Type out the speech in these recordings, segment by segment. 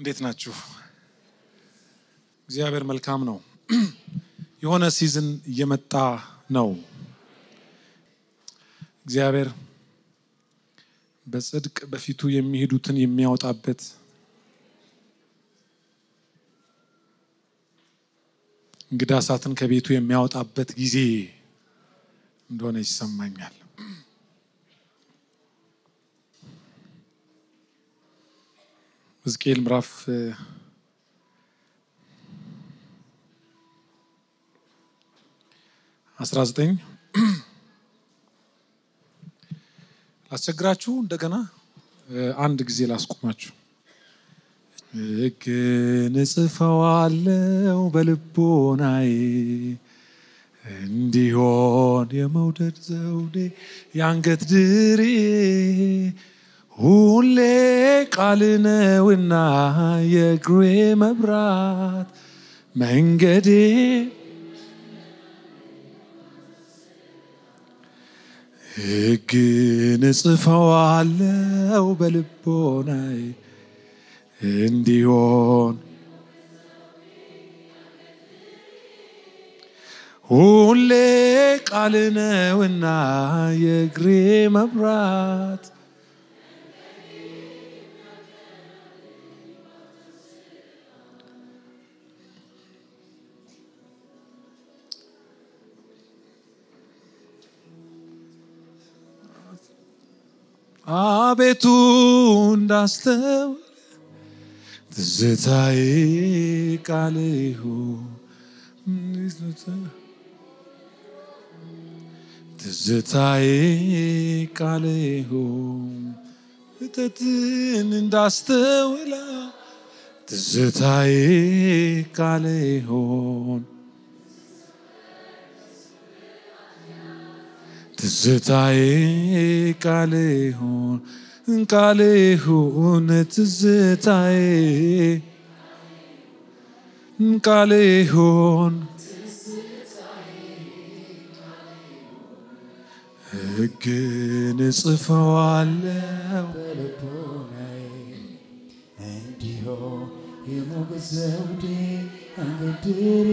እንዴት ናችሁ? እግዚአብሔር መልካም ነው። የሆነ ሲዝን እየመጣ ነው። እግዚአብሔር በጽድቅ በፊቱ የሚሄዱትን የሚያወጣበት እንግዳ እሳትን ከቤቱ የሚያወጣበት ጊዜ እንደሆነ ይሰማኛል። ሕዝቅኤል ምዕራፍ አስራ ዘጠኝ ላስቸግራችሁ እንደገና አንድ ጊዜ ላስቆማችሁ። ሕግን እጽፈዋለሁ በልቦናዬ እንዲሆን የመውደድ ዘውዴ የአንገት ድሬ ሁሌ ቃል ነውና የእግሬ መብራት መንገዴ ሕግን እጽፈዋለሁ በልቦናዬ እንዲሆን ሁሌ ቃል ነውና የእግሬ መብራት አቤቱ እንዳስተውል ትዝታዬ ቃል ይሁን ትዝታዬ ቃል ይሁን እተትን እንዳስተውላ ትዝታዬ ቃል ይሁን ትዝታዬ ቃል ይሁን ቃል ይሁን ትዝታዬ ቃል ይሁን ሕግን እጽፈዋለሁ በልቦናዬ እንዲሆን የሞገስ ዘውዴ አንገድሬ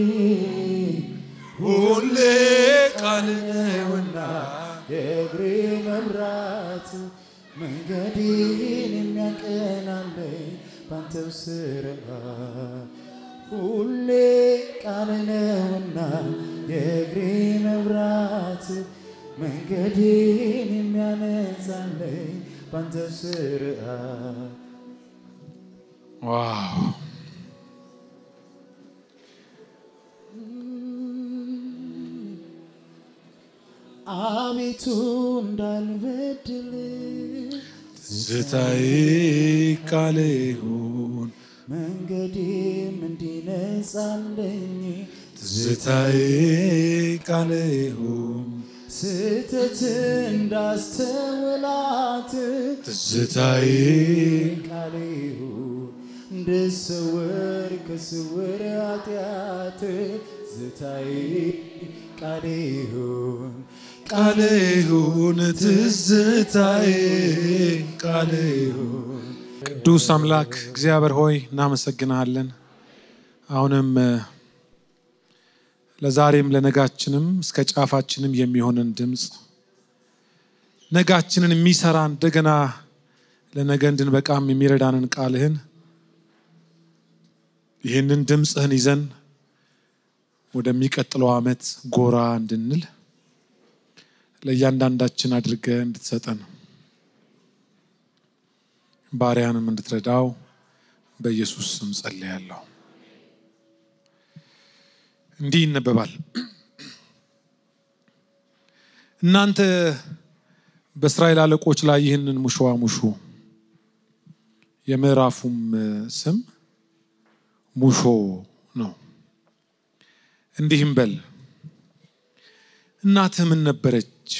ሁሌ ቃል ነውና የእግሬ መብራት መንገዴን የሚያቀናለኝ ባንተው ስርዓት ሁሌ ቃል ነውና የእግሬ መብራት መንገዴን የሚያነጻለኝ ባንተው ስርዓት ዋው አቤቱ እንዳልበድል ትዝታዬ ቃል ይሁን መንገዴም እንዲነጻለኝ ትዝታዬ ቃል ይሁን ስህተት እንዳስተውላት ትዝታዬ ቃል እንድሰወር ከስውር ኃጢአት ዝታይ ቃል ይሁን ቃል ይሁን ትዝታዬ ቃል ይሁን። ቅዱስ አምላክ እግዚአብሔር ሆይ እናመሰግናለን። አሁንም እ፣ ለዛሬም ለነጋችንም እስከ ጫፋችንም የሚሆንን ድምፅ ነጋችንን የሚሰራ እንደገና ለነገ እንድንበቃም የሚረዳንን ቃልህን ይህንን ድምፅህን ይዘን ወደሚቀጥለው ዓመት ጎራ እንድንል ለእያንዳንዳችን አድርገህ እንድትሰጠን ባሪያንም እንድትረዳው በኢየሱስ ስም ጸልያለሁ። እንዲህ ይነበባል። እናንተ በእስራኤል አለቆች ላይ ይህንን ሙሾ ሙሹ። የምዕራፉም ስም ሙሾ ነው። እንዲህም በል እናትህ ምን ነበረች?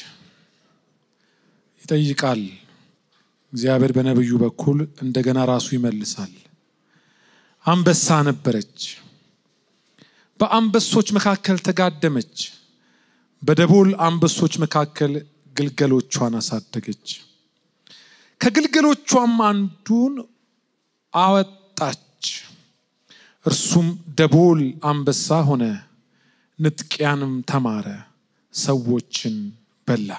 ይጠይቃል እግዚአብሔር በነቢዩ በኩል እንደገና ራሱ ይመልሳል። አንበሳ ነበረች፣ በአንበሶች መካከል ተጋደመች፣ በደቦል አንበሶች መካከል ግልገሎቿን አሳደገች። ከግልገሎቿም አንዱን አወጣች፣ ጠፋች። እርሱም ደቦል አንበሳ ሆነ፣ ንጥቂያንም ተማረ፣ ሰዎችን በላ።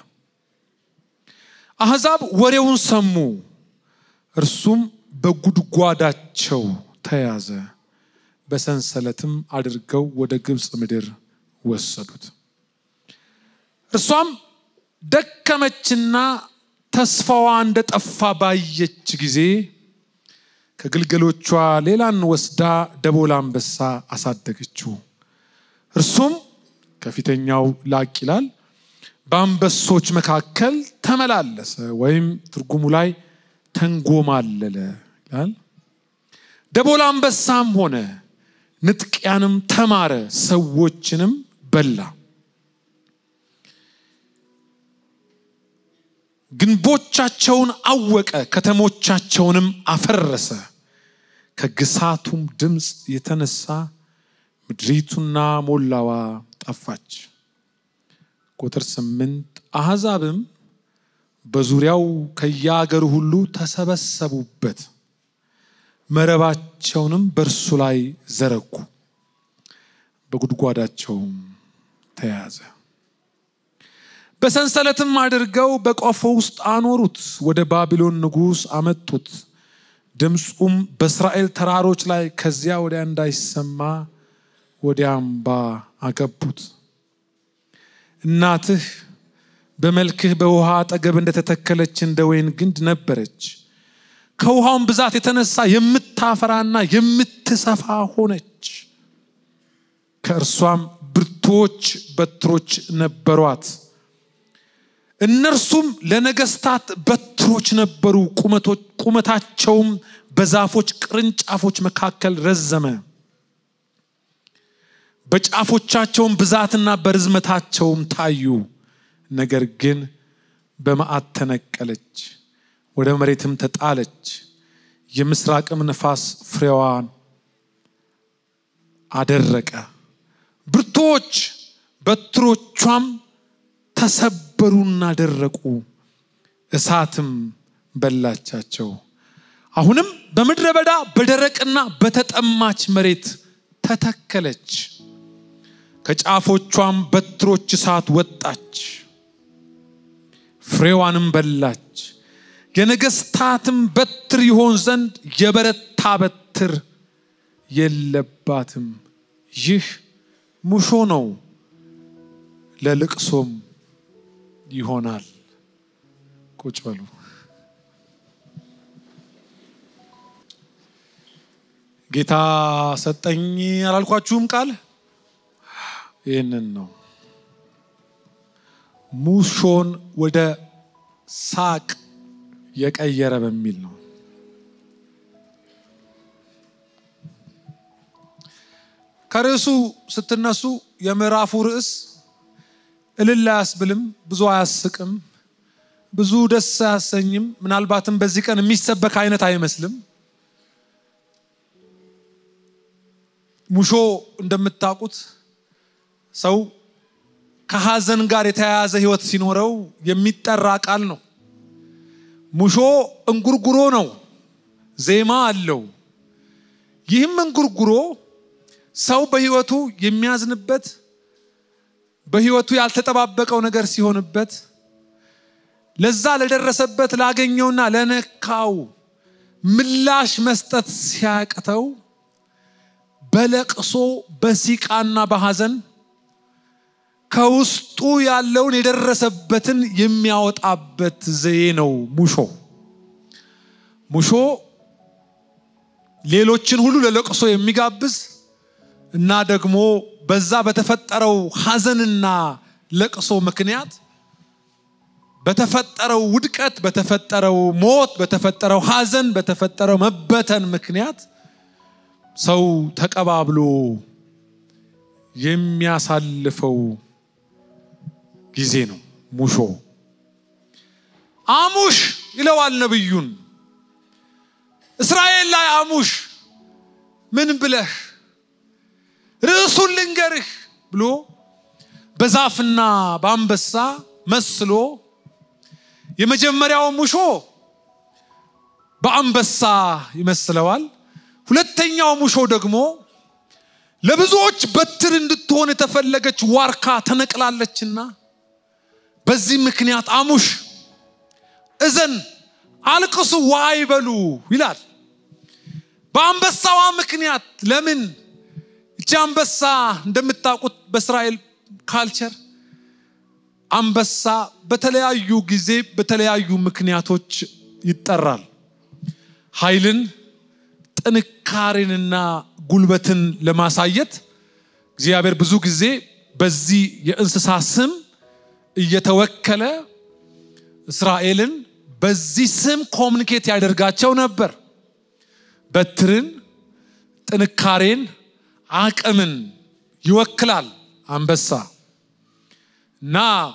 አሕዛብ ወሬውን ሰሙ፣ እርሱም በጉድጓዳቸው ተያዘ፣ በሰንሰለትም አድርገው ወደ ግብፅ ምድር ወሰዱት። እርሷም ደከመችና ተስፋዋ እንደጠፋ ባየች ጊዜ ከግልገሎቿ ሌላን ወስዳ ደቦል አንበሳ አሳደገችው። እርሱም ከፊተኛው ላቅ ይላል፣ በአንበሶች መካከል ተመላለሰ ወይም ትርጉሙ ላይ ተንጎማለለ ይላል። ደቦል አንበሳም ሆነ፣ ንጥቂያንም ተማረ፣ ሰዎችንም በላ። ግንቦቻቸውን አወቀ፣ ከተሞቻቸውንም አፈረሰ። ከግሳቱም ድምፅ የተነሳ ምድሪቱና ሞላዋ ጠፋች። ቁጥር ስምንት አሕዛብም በዙሪያው ከየአገሩ ሁሉ ተሰበሰቡበት፣ መረባቸውንም በእርሱ ላይ ዘረጉ፣ በጉድጓዳቸውም ተያዘ። በሰንሰለትም አድርገው በቆፎ ውስጥ አኖሩት፣ ወደ ባቢሎን ንጉሥ አመጡት። ድምፁም በእስራኤል ተራሮች ላይ ከዚያ ወዲያ እንዳይሰማ ወደ አምባ አገቡት። እናትህ በመልክህ በውሃ አጠገብ እንደተተከለች እንደ ወይን ግንድ ነበረች። ከውሃውን ብዛት የተነሳ የምታፈራና የምትሰፋ ሆነች። ከእርሷም ብርቱዎች በትሮች ነበሯት። እነርሱም ለነገስታት በትሮች ነበሩ። ቁመታቸውም በዛፎች ቅርንጫፎች መካከል ረዘመ። በጫፎቻቸውም ብዛትና በርዝመታቸውም ታዩ። ነገር ግን በመዓት ተነቀለች፣ ወደ መሬትም ተጣለች። የምስራቅም ነፋስ ፍሬዋን አደረቀ። ብርቱዎች በትሮቿም ተሰበሩና ደረቁ፣ እሳትም በላቻቸው። አሁንም በምድረ በዳ በደረቅና በተጠማች መሬት ተተከለች። ከጫፎቿም በትሮች እሳት ወጣች፣ ፍሬዋንም በላች። የነገስታትም በትር ይሆን ዘንድ የበረታ በትር የለባትም። ይህ ሙሾ ነው፣ ለልቅሶም ይሆናል። ቁጭ በሉ። ጌታ ሰጠኝ አላልኳችሁም? ቃል ይህንን ነው። ሙሾን ወደ ሳቅ የቀየረ በሚል ነው። ከርዕሱ ስትነሱ የምዕራፉ ርዕስ እልል አያስብልም፣ ብዙ አያስቅም፣ ብዙ ደስ አያሰኝም። ምናልባትም በዚህ ቀን የሚሰበክ አይነት አይመስልም። ሙሾ እንደምታውቁት ሰው ከሐዘን ጋር የተያያዘ ሕይወት ሲኖረው የሚጠራ ቃል ነው። ሙሾ እንጉርጉሮ ነው፣ ዜማ አለው። ይህም እንጉርጉሮ ሰው በሕይወቱ የሚያዝንበት በሕይወቱ ያልተጠባበቀው ነገር ሲሆንበት ለዛ ለደረሰበት ላገኘውና ለነካው ምላሽ መስጠት ሲያቅተው በለቅሶ በሲቃና በሐዘን ከውስጡ ያለውን የደረሰበትን የሚያወጣበት ዘዬ ነው ሙሾ። ሙሾ ሌሎችን ሁሉ ለለቅሶ የሚጋብዝ እና ደግሞ በዛ በተፈጠረው ሐዘንና ለቅሶ ምክንያት በተፈጠረው ውድቀት፣ በተፈጠረው ሞት፣ በተፈጠረው ሐዘን፣ በተፈጠረው መበተን ምክንያት ሰው ተቀባብሎ የሚያሳልፈው ጊዜ ነው ሙሾ። አሙሽ ይለዋል ነቢዩን። እስራኤል ላይ አሙሽ ምን ብለህ ርዕሱን ልንገርህ ብሎ በዛፍና በአንበሳ መስሎ የመጀመሪያው ሙሾ በአንበሳ ይመስለዋል። ሁለተኛው ሙሾ ደግሞ ለብዙዎች በትር እንድትሆን የተፈለገች ዋርካ ተነቅላለችና በዚህ ምክንያት አሙሽ፣ እዘን፣ አልቅሱ፣ ዋይ በሉ ይላል። በአንበሳዋ ምክንያት ለምን እቺ አንበሳ እንደምታውቁት በእስራኤል ካልቸር አንበሳ በተለያዩ ጊዜ በተለያዩ ምክንያቶች ይጠራል። ኃይልን፣ ጥንካሬንና ጉልበትን ለማሳየት እግዚአብሔር ብዙ ጊዜ በዚህ የእንስሳ ስም እየተወከለ እስራኤልን በዚህ ስም ኮሚኒኬት ያደርጋቸው ነበር። በትርን፣ ጥንካሬን፣ አቅምን ይወክላል አንበሳ እና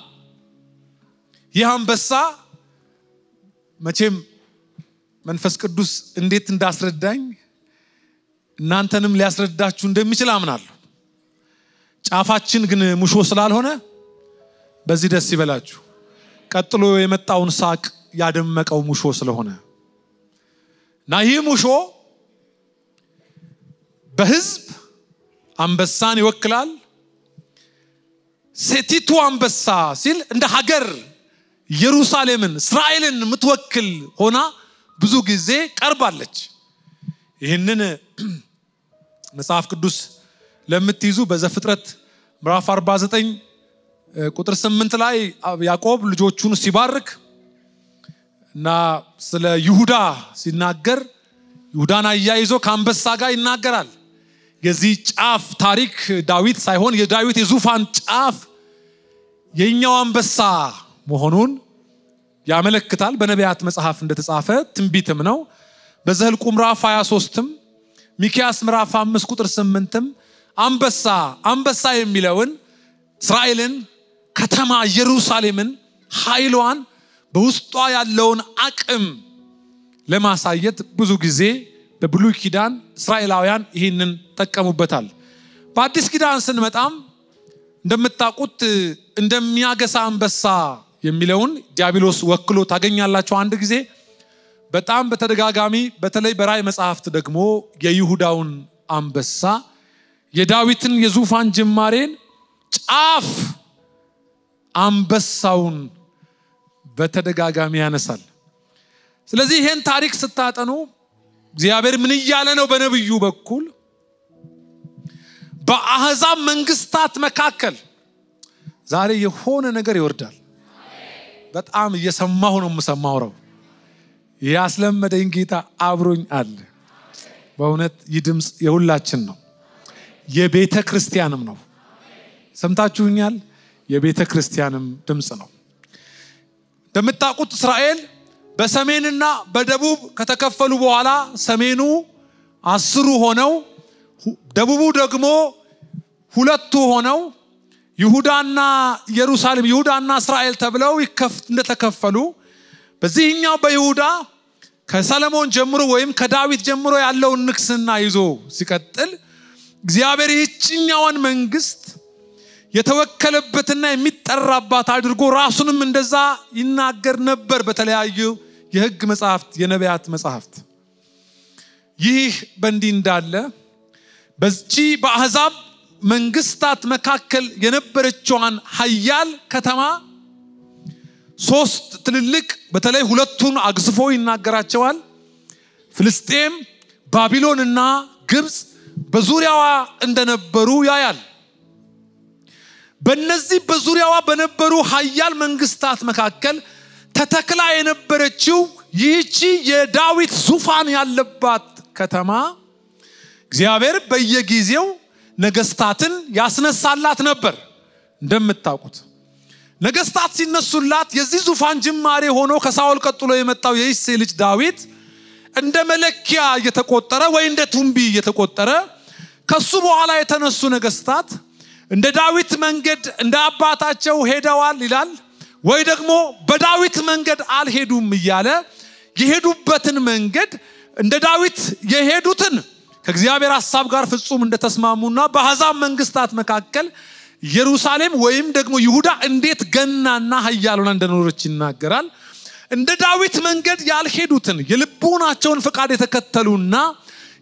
ይህ አንበሳ መቼም መንፈስ ቅዱስ እንዴት እንዳስረዳኝ እናንተንም ሊያስረዳችሁ እንደሚችል አምናለሁ። ጫፋችን ግን ሙሾ ስላልሆነ በዚህ ደስ ይበላችሁ። ቀጥሎ የመጣውን ሳቅ ያደመቀው ሙሾ ስለሆነ እና ይህ ሙሾ በሕዝብ አንበሳን ይወክላል። ሴቲቱ አንበሳ ሲል እንደ ሀገር ኢየሩሳሌምን እስራኤልን የምትወክል ሆና ብዙ ጊዜ ቀርባለች። ይህንን መጽሐፍ ቅዱስ ለምትይዙ በዘፍጥረት ምዕራፍ 49 ቁጥር 8 ላይ ያዕቆብ ልጆቹን ሲባርክ እና ስለ ይሁዳ ሲናገር ይሁዳን አያይዞ ከአንበሳ ጋር ይናገራል። የዚህ ጫፍ ታሪክ ዳዊት ሳይሆን የዳዊት የዙፋን ጫፍ የኛው አንበሳ መሆኑን ያመለክታል። በነቢያት መጽሐፍ እንደተጻፈ ትንቢትም ነው። በዘኍልቍ ምዕራፍ 23ም ሚኪያስ ምዕራፍ 5 ቁጥር 8ም አንበሳ አንበሳ የሚለውን እስራኤልን ከተማ ኢየሩሳሌምን ኃይሏን በውስጧ ያለውን አቅም ለማሳየት ብዙ ጊዜ በብሉይ ኪዳን እስራኤላውያን ይህንን ጠቀሙበታል። በአዲስ ኪዳን ስንመጣም እንደምታውቁት እንደሚያገሳ አንበሳ የሚለውን ዲያብሎስ ወክሎ ታገኛላቸው። አንድ ጊዜ በጣም በተደጋጋሚ በተለይ በራእይ መጽሐፍት ደግሞ የይሁዳውን አንበሳ የዳዊትን የዙፋን ጅማሬን ጫፍ አንበሳውን በተደጋጋሚ ያነሳል። ስለዚህ ይህን ታሪክ ስታጠኑ እግዚአብሔር ምን እያለ ነው? በነብዩ በኩል በአህዛብ መንግስታት መካከል ዛሬ የሆነ ነገር ይወርዳል። በጣም እየሰማሁ ነው የምሰማውረው ያስለመደኝ ጌታ አብሮኝ አለ። በእውነት ይህ ድምፅ የሁላችን ነው፣ የቤተ ክርስቲያንም ነው። ሰምታችሁኛል? የቤተ ክርስቲያንም ድምፅ ነው። እንደምታውቁት እስራኤል በሰሜንና በደቡብ ከተከፈሉ በኋላ ሰሜኑ አስሩ ሆነው ደቡቡ ደግሞ ሁለቱ ሆነው ይሁዳና ኢየሩሳሌም ይሁዳና እስራኤል ተብለው እንደተከፈሉ በዚህኛው በይሁዳ ከሰለሞን ጀምሮ ወይም ከዳዊት ጀምሮ ያለውን ንግስና ይዞ ሲቀጥል እግዚአብሔር ይህችኛዋን መንግስት የተወከለበትና የሚጠራባት አድርጎ ራሱንም እንደዛ ይናገር ነበር በተለያዩ የሕግ መጽሐፍት፣ የነቢያት መጽሐፍት። ይህ በእንዲህ እንዳለ በዚህ በአሕዛብ መንግስታት መካከል የነበረችዋን ሀያል ከተማ ሶስት ትልልቅ በተለይ ሁለቱን አግዝፎ ይናገራቸዋል። ፍልስጤም፣ ባቢሎን እና ግብፅ በዙሪያዋ እንደነበሩ ያያል። በእነዚህ በዙሪያዋ በነበሩ ሀያል መንግስታት መካከል ተተክላ የነበረችው ይህቺ የዳዊት ዙፋን ያለባት ከተማ እግዚአብሔር በየጊዜው ነገስታትን ያስነሳላት ነበር። እንደምታውቁት ነገስታት ሲነሱላት የዚህ ዙፋን ጅማሬ ሆኖ ከሳኦል ቀጥሎ የመጣው የእሴይ ልጅ ዳዊት እንደ መለኪያ እየተቆጠረ ወይ እንደ ቱንቢ እየተቆጠረ ከሱ በኋላ የተነሱ ነገስታት እንደ ዳዊት መንገድ እንደ አባታቸው ሄደዋል ይላል፣ ወይ ደግሞ በዳዊት መንገድ አልሄዱም እያለ የሄዱበትን መንገድ እንደ ዳዊት የሄዱትን ከእግዚአብሔር ሀሳብ ጋር ፍጹም እንደተስማሙና በአሕዛብ መንግስታት መካከል ኢየሩሳሌም ወይም ደግሞ ይሁዳ እንዴት ገናና ኃያል ሆና እንደኖረች ይናገራል። እንደ ዳዊት መንገድ ያልሄዱትን የልቡናቸውን ፈቃድ የተከተሉና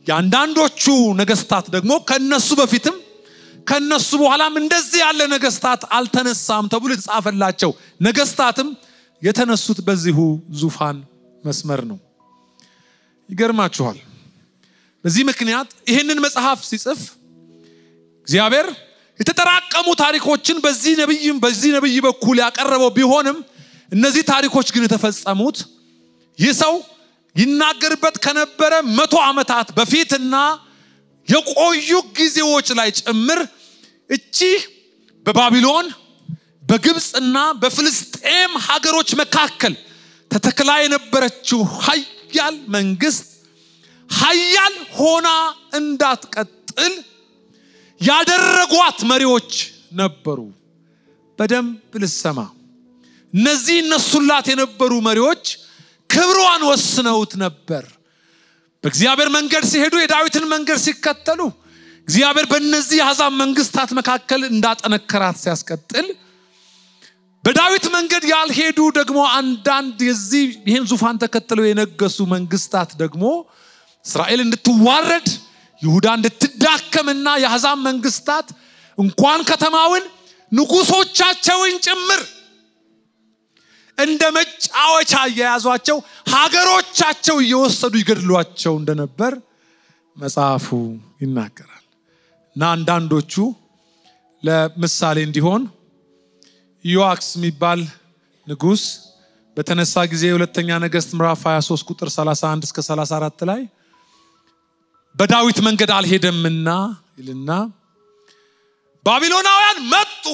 የአንዳንዶቹ ነገስታት ደግሞ ከነሱ በፊትም ከነሱ በኋላም እንደዚህ ያለ ነገስታት አልተነሳም ተብሎ የተጻፈላቸው ነገስታትም የተነሱት በዚሁ ዙፋን መስመር ነው። ይገርማችኋል። በዚህ ምክንያት ይህንን መጽሐፍ ሲጽፍ እግዚአብሔር የተጠራቀሙ ታሪኮችን በዚህ ነብይም በዚህ ነብይ በኩል ያቀረበው ቢሆንም እነዚህ ታሪኮች ግን የተፈጸሙት ይህ ሰው ይናገርበት ከነበረ መቶ ዓመታት በፊትና የቆዩ ጊዜዎች ላይ ጭምር እቺ በባቢሎን በግብፅና በፍልስጤም ሀገሮች መካከል ተተክላ የነበረችው ሀያል መንግስት ሀያል ሆና እንዳትቀጥል ያደረጓት መሪዎች ነበሩ። በደንብ ልሰማ። እነዚህ እነሱላት የነበሩ መሪዎች ክብሯን ወስነውት ነበር። በእግዚአብሔር መንገድ ሲሄዱ የዳዊትን መንገድ ሲከተሉ እግዚአብሔር በእነዚህ የአሕዛብ መንግስታት መካከል እንዳጠነከራት ሲያስቀጥል በዳዊት መንገድ ያልሄዱ ደግሞ አንዳንድ የዚህ ይህን ዙፋን ተከትለው የነገሱ መንግስታት ደግሞ እስራኤል እንድትዋረድ ይሁዳ እንድትዳከምና የአሕዛብ መንግስታት እንኳን ከተማውን ንጉሶቻቸውን ጭምር እንደ መጫወቻ እየያዟቸው ሀገሮቻቸው እየወሰዱ ይገድሏቸው እንደነበር መጽሐፉ ይናገራል። እና አንዳንዶቹ ለምሳሌ እንዲሆን ኢዮአክስ የሚባል ንጉስ በተነሳ ጊዜ የሁለተኛ ነገስት ምዕራፍ 23 ቁጥር 31 እስከ 34 ላይ በዳዊት መንገድ አልሄደምና ይልና ባቢሎናውያን መጡ፣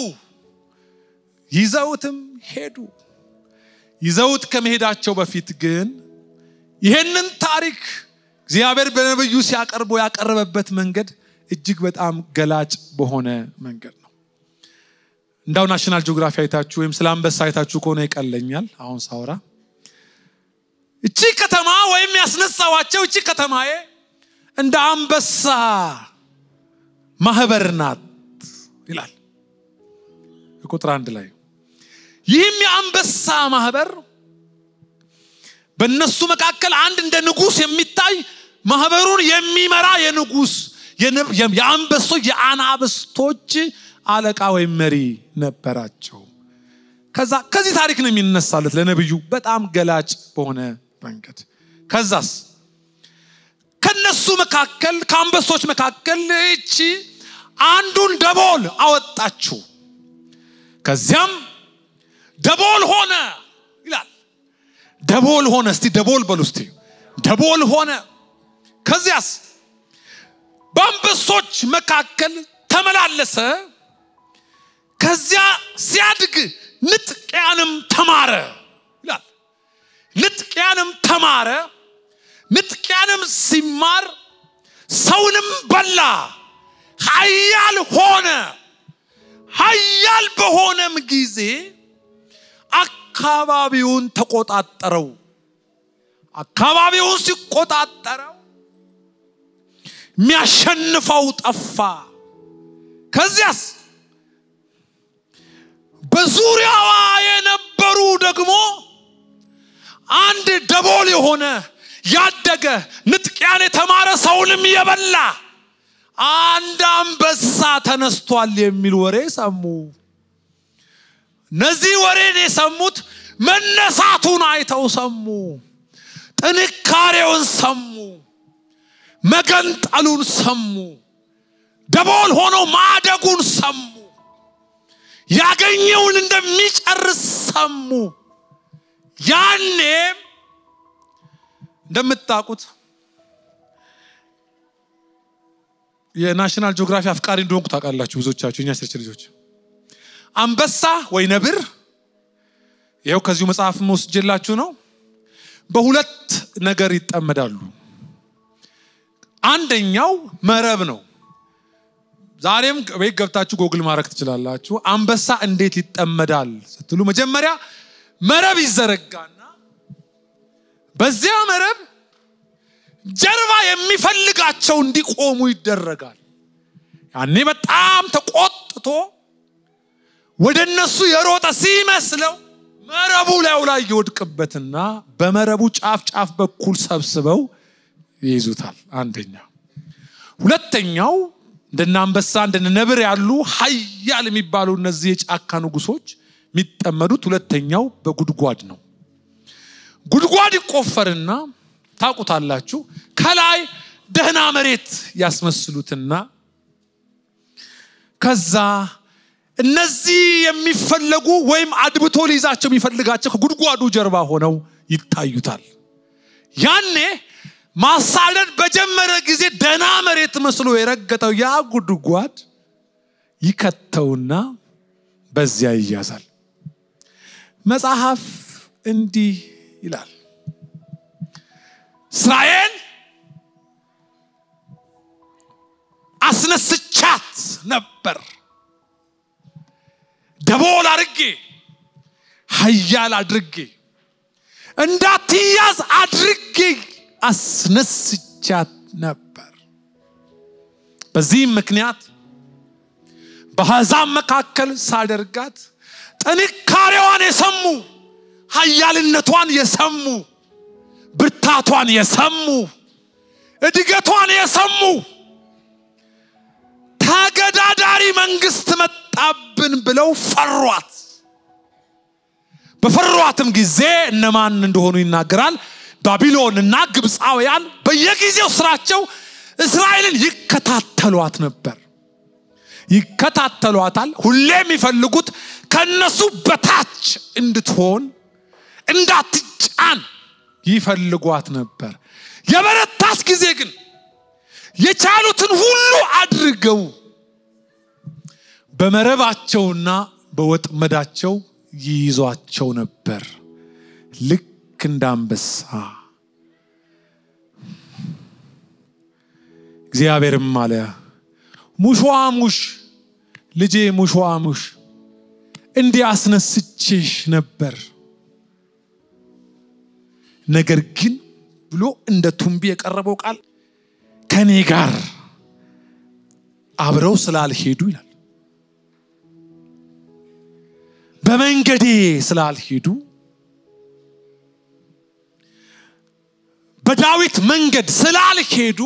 ይዘውትም ሄዱ። ይዘውት ከመሄዳቸው በፊት ግን ይህንን ታሪክ እግዚአብሔር በነብዩ ሲያቀርቦ ያቀረበበት መንገድ እጅግ በጣም ገላጭ በሆነ መንገድ ነው። እንዳው ናሽናል ጂኦግራፊ አይታችሁ ወይም ስለ አንበሳ አይታችሁ ከሆነ ይቀለኛል። አሁን ሳውራ እቺ ከተማ ወይም ያስነሳዋቸው እቺ ከተማዬ እንደ አንበሳ ማህበር ናት ይላል ቁጥር አንድ ላይ ይህም የአንበሳ ማህበር በእነሱ መካከል አንድ እንደ ንጉስ የሚታይ ማህበሩን የሚመራ የንጉስ የአንበሶች የአናብስቶች አለቃ ወይም መሪ ነበራቸው። ከዛ ከዚህ ታሪክ ነው የሚነሳለት ለነብዩ በጣም ገላጭ በሆነ መንገድ። ከዛስ ከነሱ መካከል ከአንበሶች መካከል እቺ አንዱን ደቦል አወጣችው። ከዚያም ደቦል ሆነ ይላል። ደቦል ሆነ። እስቲ ደቦል በሉ እስቲ ደቦል ሆነ። ከዚያስ በአንበሶች መካከል ተመላለሰ። ከዚያ ሲያድግ ንጥቂያንም ተማረ ይላል። ንጥቂያንም ተማረ። ንጥቂያንም ሲማር ሰውንም በላ፣ ኃያል ሆነ። ኃያል በሆነም ጊዜ አካባቢውን ተቆጣጠረው። አካባቢውን ሲቆጣጠረው የሚያሸንፈው ጠፋ። ከዚያስ በዙሪያዋ የነበሩ ደግሞ አንድ ደቦል የሆነ ያደገ ንጥቂያን የተማረ ሰውንም የበላ አንድ አንበሳ ተነስቷል የሚል ወሬ ሰሙ። እነዚህ ወሬን የሰሙት መነሳቱን አይተው ሰሙ። ጥንካሬውን ሰሙ። መገንጠሉን ሰሙ። ደቦል ሆኖ ማደጉን ሰሙ። ያገኘውን እንደሚጨርስ ሰሙ። ያኔም እንደምታውቁት የናሽናል ጂኦግራፊ አፍቃሪ እንደሆንኩ ታውቃላችሁ ብዙዎቻችሁ እኛ ስርች ልጆች አንበሳ ወይ ነብር ይኸው ከዚሁ መጽሐፍ ወስጄላችሁ ነው በሁለት ነገር ይጠመዳሉ አንደኛው መረብ ነው ዛሬም ቤት ገብታችሁ ጎግል ማድረግ ትችላላችሁ አንበሳ እንዴት ይጠመዳል ስትሉ መጀመሪያ መረብ ይዘረጋና በዚያ መረብ ጀርባ የሚፈልጋቸው እንዲቆሙ ይደረጋል ያኔ በጣም ተቆጥቶ ወደ እነሱ የሮጠ ሲመስለው መረቡ ላዩ ላይ ይወድቅበትና በመረቡ ጫፍ ጫፍ በኩል ሰብስበው ይይዙታል አንደኛ ሁለተኛው እንደነ አንበሳ እንደነ ነብር ያሉ ሀያል የሚባሉ እነዚህ የጫካ ንጉሶች የሚጠመዱት ሁለተኛው በጉድጓድ ነው። ጉድጓድ ይቆፈርና ታውቁታላችሁ። ከላይ ደህና መሬት ያስመስሉትና ከዛ እነዚህ የሚፈለጉ ወይም አድብቶ ሊይዛቸው የሚፈልጋቸው ከጉድጓዱ ጀርባ ሆነው ይታዩታል። ያኔ ማሳደድ በጀመረ ጊዜ ደህና መሬት መስሎ የረገጠው ያ ጉድጓድ ይከተውና በዚያ ይያዛል። መጽሐፍ እንዲህ ይላል፣ እስራኤል አስነስቻት ነበር ደቦል አድርጌ ሀያል አድርጌ እንዳትያዝ አድርጌ አስነስቻት ነበር። በዚህም ምክንያት በአሕዛብ መካከል ሳደርጋት ጥንካሬዋን የሰሙ ሀያልነቷን የሰሙ ብርታቷን የሰሙ እድገቷን የሰሙ ተገዳዳሪ መንግስት መጣብን ብለው ፈሯት። በፈሯትም ጊዜ እነማን እንደሆኑ ይናገራል። ባቢሎንና ግብፃውያን በየጊዜው ስራቸው እስራኤልን ይከታተሏት ነበር። ይከታተሏታል። ሁሌ የሚፈልጉት ከነሱ በታች እንድትሆን እንዳትጫን ይፈልጓት ነበር። የበረታች ጊዜ ግን የቻሉትን ሁሉ አድርገው በመረባቸውና በወጥመዳቸው ይይዟቸው ነበር። ልክ እንደ አንበሳ። እግዚአብሔርም አለ ሙሾዋ ሙሽ ልጄ ሙሾዋ ሙሽ እንዲህ አስነስቼሽ ነበር፣ ነገር ግን ብሎ እንደ ቱንቢ የቀረበው ቃል ከኔ ጋር አብረው ስላልሄዱ ይላል። በመንገዴ ስላልሄዱ በዳዊት መንገድ ስላልሄዱ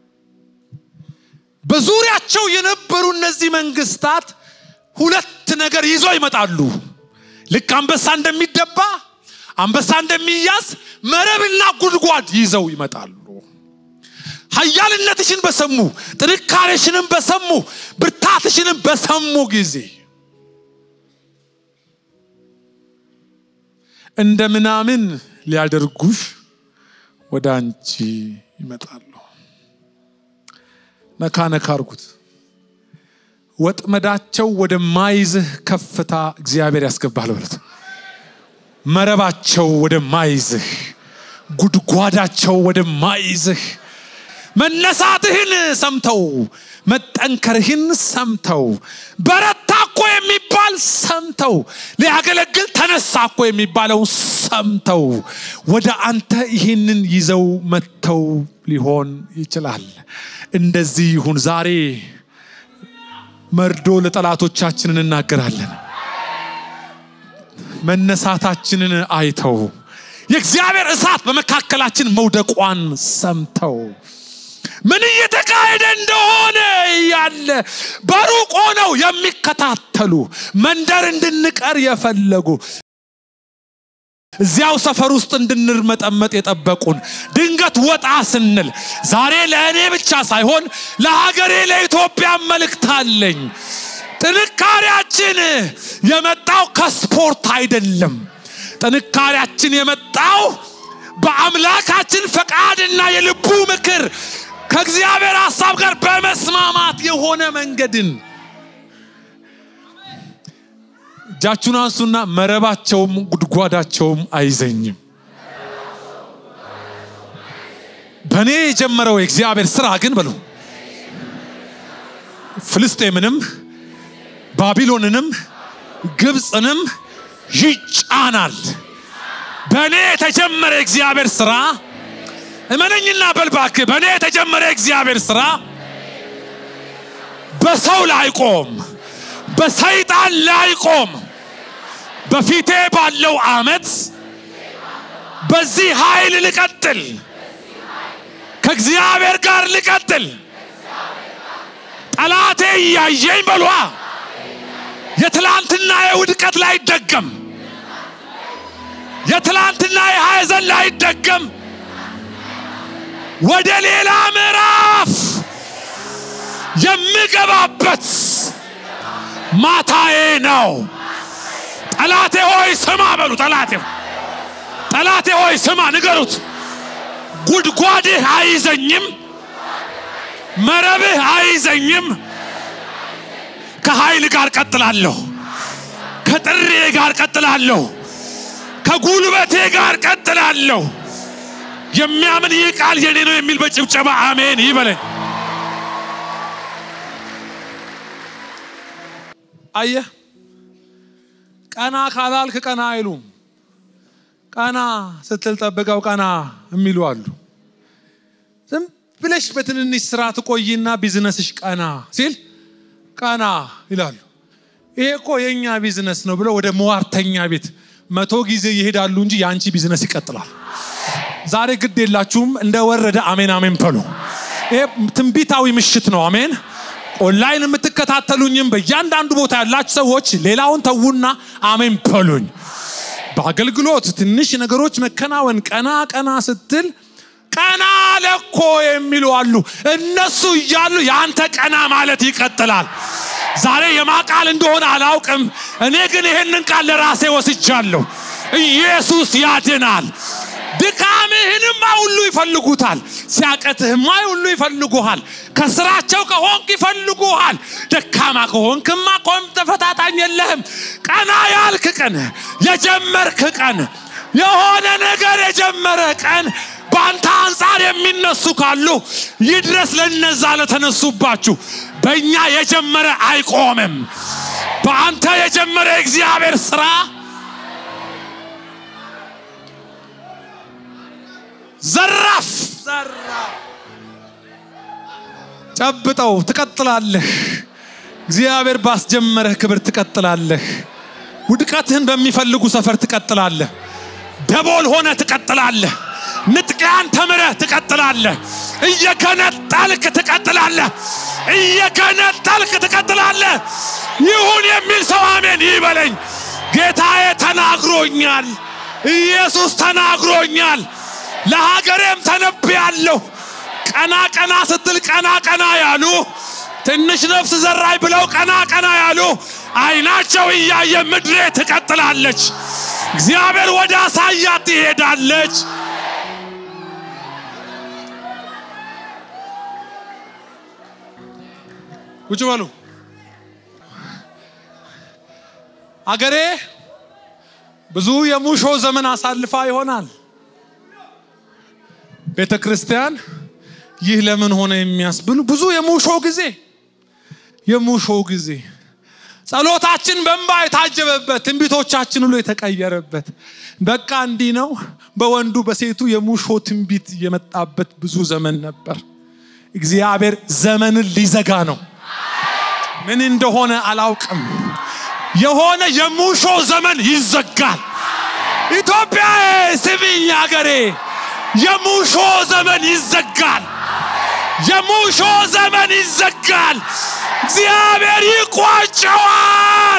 በዙሪያቸው የነበሩ እነዚህ መንግስታት ሁለት ነገር ይዘው ይመጣሉ። ልክ አንበሳ እንደሚደባ አንበሳ እንደሚያዝ መረብና ጉድጓድ ይዘው ይመጣሉ። ኃያልነትሽን በሰሙ ጥንካሬሽንም በሰሙ ብርታትሽንም በሰሙ ጊዜ እንደ ምናምን ሊያደርጉሽ ወደ አንቺ ይመጣሉ። ነካ ነካ አርጉት። ወጥመዳቸው ወደማይዝህ ከፍታ እግዚአብሔር ያስገባል በሉት። መረባቸው ወደማይዝህ፣ ጉድጓዳቸው ወደማይዝህ መነሳትህን ሰምተው መጠንከርህን ሰምተው በረታ እኮ የሚባል ሰምተው ሊያገለግል ተነሳ እኮ የሚባለው ሰምተው ወደ አንተ ይህንን ይዘው መጥተው ሊሆን ይችላል። እንደዚህ ይሁን። ዛሬ መርዶ ለጠላቶቻችንን እናገራለን። መነሳታችንን አይተው የእግዚአብሔር እሳት በመካከላችን መውደቋን ሰምተው ምን እየተካሄደ እንደሆነ ያለ በሩቅ ሆነው የሚከታተሉ መንደር እንድንቀር የፈለጉ እዚያው ሰፈር ውስጥ እንድንርመጠመጥ የጠበቁን ድንገት ወጣ ስንል ዛሬ ለእኔ ብቻ ሳይሆን ለሀገሬ ለኢትዮጵያ መልእክት አለኝ። ጥንካሬያችን የመጣው ከስፖርት አይደለም። ጥንካሬያችን የመጣው በአምላካችን ፈቃድና የልቡ ምክር ከእግዚአብሔር ሀሳብ ጋር በመስማማት የሆነ መንገድን እጃችሁን አንሱና መረባቸውም ጉድጓዳቸውም አይዘኝም። በእኔ የጀመረው የእግዚአብሔር ስራ ግን በሉ ፍልስጤምንም ባቢሎንንም ግብፅንም ይጫናል። በእኔ የተጀመረ የእግዚአብሔር ስራ እመነኝና በልባክ በእኔ የተጀመረ የእግዚአብሔር ስራ በሰው ላይ ቆም፣ በሰይጣን ላይ ቆም። በፊቴ ባለው አመት በዚህ ኃይል ልቀጥል፣ ከእግዚአብሔር ጋር ልቀጥል፣ ጠላቴ እያየኝ በሏ የትላንትና የውድቀት ላይ ይደገም የትላንትና የሐዘን ላይ ይደገም ወደ ሌላ ምዕራፍ የምገባበት ማታዬ ነው። ጠላቴ ሆይ ስማ በሉ። ጠላቴ ጠላቴ ሆይ ስማ ንገሩት። ጉድጓድህ አይዘኝም፣ መረብህ አይዘኝም። ከኃይል ጋር ቀጥላለሁ፣ ከጥሬ ጋር ቀጥላለሁ፣ ከጉልበቴ ጋር ቀጥላለሁ። የሚያምን ይህ ቃል የኔ ነው የሚል በጭብጨባ አሜን ይበለኝ። አየህ፣ ቀና ካላልክ ቀና አይሉም። ቀና ስትል ጠብቀው ቀና የሚሉ አሉ። ዝም ብለሽ በትንንሽ ስራ ትቆይና ቢዝነስሽ ቀና ሲል ቀና ይላሉ። ይሄ እኮ የእኛ ቢዝነስ ነው ብለው ወደ መዋርተኛ ቤት መቶ ጊዜ ይሄዳሉ እንጂ የአንቺ ቢዝነስ ይቀጥላል። ዛሬ ግድ የላችሁም እንደ ወረደ አሜን አሜን በሉ። ይሄ ትንቢታዊ ምሽት ነው። አሜን። ኦንላይን የምትከታተሉኝም በእያንዳንዱ ቦታ ያላችሁ ሰዎች ሌላውን ተዉና አሜን በሉኝ። በአገልግሎት ትንሽ ነገሮች መከናወን ቀና ቀና ስትል ቀና ለኮ የሚሉ አሉ። እነሱ እያሉ የአንተ ቀና ማለት ይቀጥላል። ዛሬ የማቃል እንደሆነ አላውቅም። እኔ ግን ይህንን ቃል ለራሴ ወስጃለሁ። ኢየሱስ ያድናል። ድካምህንማ ሁሉ ይፈልጉታል። ሲያቀትህማ ሁሉ ይፈልጉሃል። ከስራቸው ከሆንክ ይፈልጉሃል። ደካማ ከሆንክማ ቆም ተፈታታኝ የለህም። ቀና ያልክ ቀን፣ የጀመርክ ቀን፣ የሆነ ነገር የጀመረ ቀን በአንተ አንጻር የሚነሱ ካሉ ይድረስ ለነዛ ለተነሱባችሁ። በእኛ የጀመረ አይቆምም። በአንተ የጀመረ የእግዚአብሔር ስራ ዘራፍ ዘራፍ ጨብጠው ትቀጥላለህ። እግዚአብሔር ባስጀመረህ ክብር ትቀጥላለህ። ውድቀትህን በሚፈልጉ ሰፈር ትቀጥላለህ። ደቦል ሆነ ትቀጥላለህ። ንጥቂያን ተምረህ ትቀጥላለህ። እየገነጠልክ ትቀጥላለህ። እየገነጠልክ ትቀጥላለህ። ይሁን የሚል ሰው አሜን ይበለኝ። ጌታዬ ተናግሮኛል። ኢየሱስ ተናግሮኛል። ለሀገሬም ተነብያለሁ። ቀና ቀና ስትል ቀና ቀና ያሉ ትንሽ ነፍስ ዘራይ ብለው ቀና ቀና ያሉ አይናቸው እያየ ምድሬ ትቀጥላለች። እግዚአብሔር ወደ አሳያት ትሄዳለች። ቁጭ በሉ። አገሬ ብዙ የሙሾ ዘመን አሳልፋ ይሆናል። ቤተ ክርስቲያን ይህ ለምን ሆነ የሚያስብሉ ብዙ የሙሾ ጊዜ የሙሾ ጊዜ ጸሎታችን በእንባ የታጀበበት ትንቢቶቻችን ሁሉ የተቀየረበት በቃ እንዲህ ነው። በወንዱ በሴቱ የሙሾ ትንቢት የመጣበት ብዙ ዘመን ነበር። እግዚአብሔር ዘመንን ሊዘጋ ነው። ምን እንደሆነ አላውቅም። የሆነ የሙሾ ዘመን ይዘጋል። ኢትዮጵያ ስሚኝ አገሬ፣ የሙሾ ዘመን ይዘጋል። የሙሾ ዘመን ይዘጋል። እግዚአብሔር ይቋጨዋል።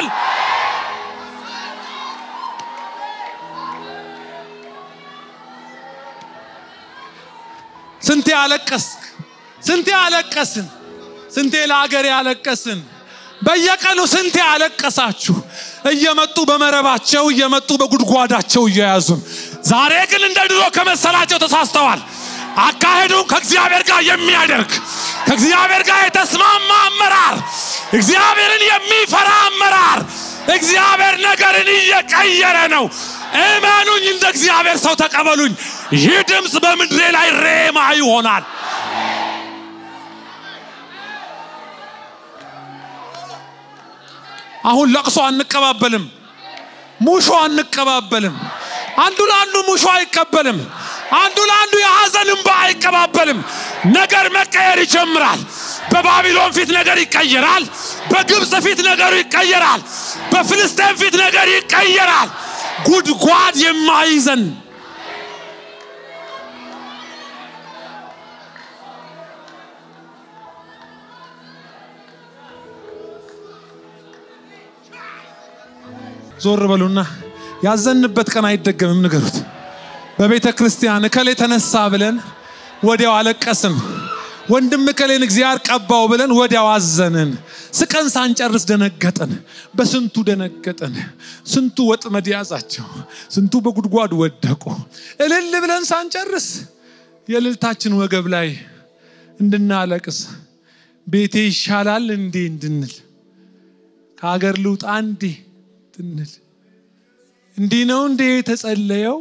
ስንቴ አለቀስክ፣ ስንቴ አለቀስን፣ ስንቴ ለአገሬ አለቀስን። በየቀኑ ስንቴ አለቀሳችሁ። እየመጡ በመረባቸው እየመጡ በጉድጓዳቸው እየያዙን። ዛሬ ግን እንደ ድሮ ከመሰላቸው ተሳስተዋል። አካሄዱን ከእግዚአብሔር ጋር የሚያደርግ ከእግዚአብሔር ጋር የተስማማ አመራር፣ እግዚአብሔርን የሚፈራ አመራር፣ እግዚአብሔር ነገርን እየቀየረ ነው። እመኑኝ፣ እንደ እግዚአብሔር ሰው ተቀበሉኝ። ይህ ድምፅ በምድሬ ላይ ሬማ ይሆናል። አሁን ለቅሶ አንቀባበልም፣ ሙሾ አንቀባበልም። አንዱ ለአንዱ ሙሾ አይቀበልም። አንዱ ለአንዱ የሐዘን እንባ አይቀባበልም። ነገር መቀየር ይጀምራል። በባቢሎን ፊት ነገር ይቀየራል። በግብፅ ፊት ነገሩ ይቀየራል። በፍልስጤን ፊት ነገር ይቀየራል። ጉድጓድ የማይዘን ዞር በሉና ያዘንበት ቀን አይደገምም ንገሩት። በቤተ ክርስቲያን እከሌ ተነሳ ብለን ወዲያው አለቀስን። ወንድም እከሌን እግዚአብሔር ቀባው ብለን ወዲያው አዘንን። ስቀን ሳንጨርስ ደነገጥን። በስንቱ ደነገጥን። ስንቱ ወጥመድ ያዛቸው፣ ስንቱ በጉድጓድ ወደቁ። እልል ብለን ሳንጨርስ የእልልታችን ወገብ ላይ እንድናለቅስ ቤቴ ይሻላል እንዴ እንድንል ከሀገር ልውጣ እንዴ እንድንል እንዲህ ነው እንዴ የተጸለየው?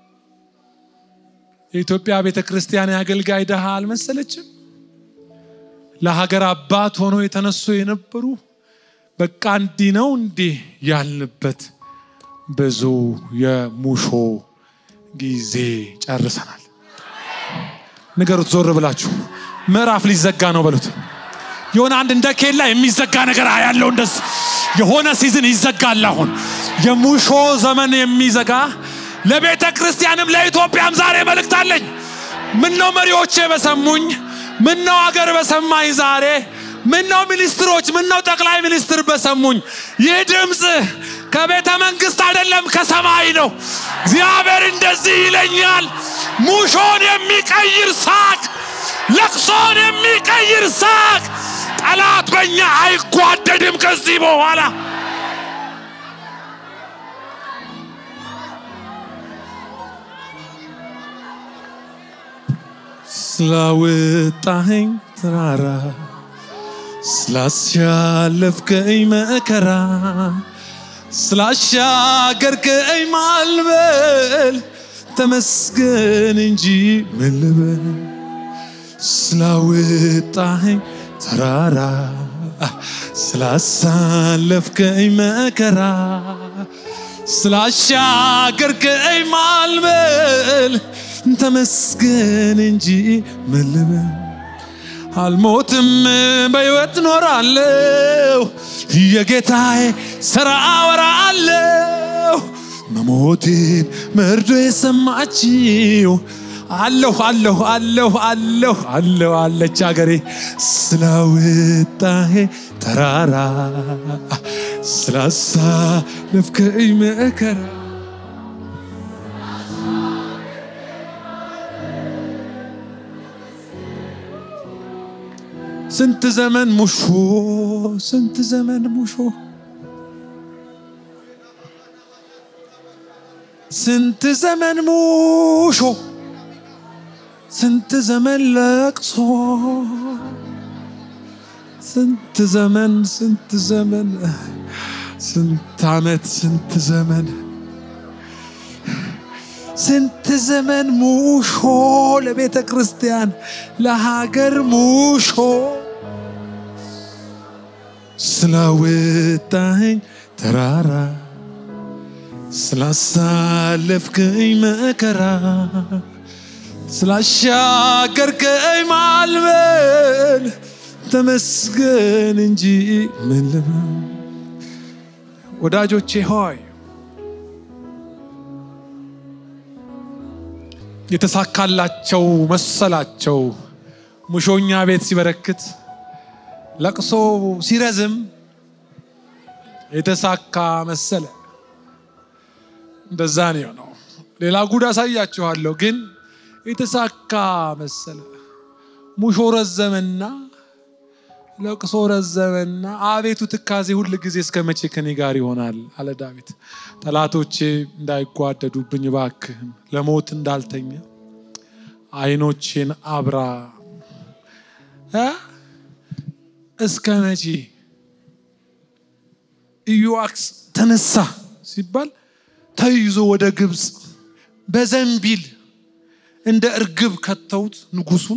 የኢትዮጵያ ቤተ ክርስቲያን የአገልጋይ ድሃ አልመሰለችም? ለሀገር አባት ሆኖ የተነሱ የነበሩ በቃ እንዲህ ነው እንዴ ያልንበት ብዙ የሙሾ ጊዜ ጨርሰናል። ንገሩት፣ ዞር ብላችሁ ምዕራፍ ሊዘጋ ነው በሉት። የሆነ አንድ እንደ ኬላ የሚዘጋ ነገር ያለው እንደስ የሆነ ሲዝን ይዘጋል። አሁን የሙሾ ዘመን የሚዘጋ ለቤተ ክርስቲያንም ለኢትዮጵያም ዛሬ መልእክት አለኝ። ምን ነው መሪዎቼ በሰሙኝ፣ ምን ነው አገር በሰማኝ ዛሬ፣ ምን ነው ሚኒስትሮች፣ ምን ነው ጠቅላይ ሚኒስትር በሰሙኝ። ይህ ድምፅ ከቤተ መንግስት አይደለም ከሰማይ ነው። እግዚአብሔር እንደዚህ ይለኛል፣ ሙሾን የሚቀይር ሳቅ፣ ለቅሶን የሚቀይር ሳቅ። ጠላት በእኛ አይጓደድም ከዚህ በኋላ ስላወጣኸኝ ተራራ ስላስያለፍከኝ መከራ ስላሻገርከኝ ማልበል ተመስገን እንጂ ምን ልበል ስላወጣኸኝ ተራራ ስላሳለፍከኝ መከራ ስላሻገርከኝ ማልበል ተመስገን እንጂ ምን ልበል አልሞትም በሕይወት ኖራለሁ የጌታዬ ሥራ አወራለሁ መሞቴን መርዶ የሰማችው አለሁ አለሁ አለሁ አለሁ አለሁ አለች አገሬ ስላወጣሄ ተራራ ስላሳለፍከኝ መከራ ስንት ዘመን ሙሾ ስንት ዘመን ሙሾ ስንት ዘመን ሙሾ ስንት ዘመን ለቅሶ ስንት ዘመን ስንት ዘመን ስንት ዓመት ስንት ዘመን ስንት ዘመን ሙሾ ለቤተ ክርስቲያን ለሀገር ሙሾ ስላወጣኸኝ ተራራ ስላሳለፍከኝ መከራ ስላሻገርከኝ ማልበል ተመስገን እንጂ ምን ልበል። ወዳጆቼ ሆይ የተሳካላቸው መሰላቸው። ሙሾኛ ቤት ሲበረክት ለቅሶ ሲረዝም የተሳካ መሰለ። እንደዛ ነው የሆነው። ሌላ ጉድ አሳያችኋለሁ፣ ግን የተሳካ መሰለ። ሙሾ ረዘመና ለቅሶ ረዘመና አቤቱ ትካዜ ሁል ጊዜ እስከ መቼ ከኔ ጋር ይሆናል አለ ዳዊት። ጠላቶቼ እንዳይጓደዱብኝ እባክህን ለሞት እንዳልተኛ ዓይኖቼን አብራ እ እስከ መቼ ኢዮአክስ ተነሳ ሲባል ተይዞ ወደ ግብፅ በዘንቢል እንደ እርግብ ከተውት ንጉሱን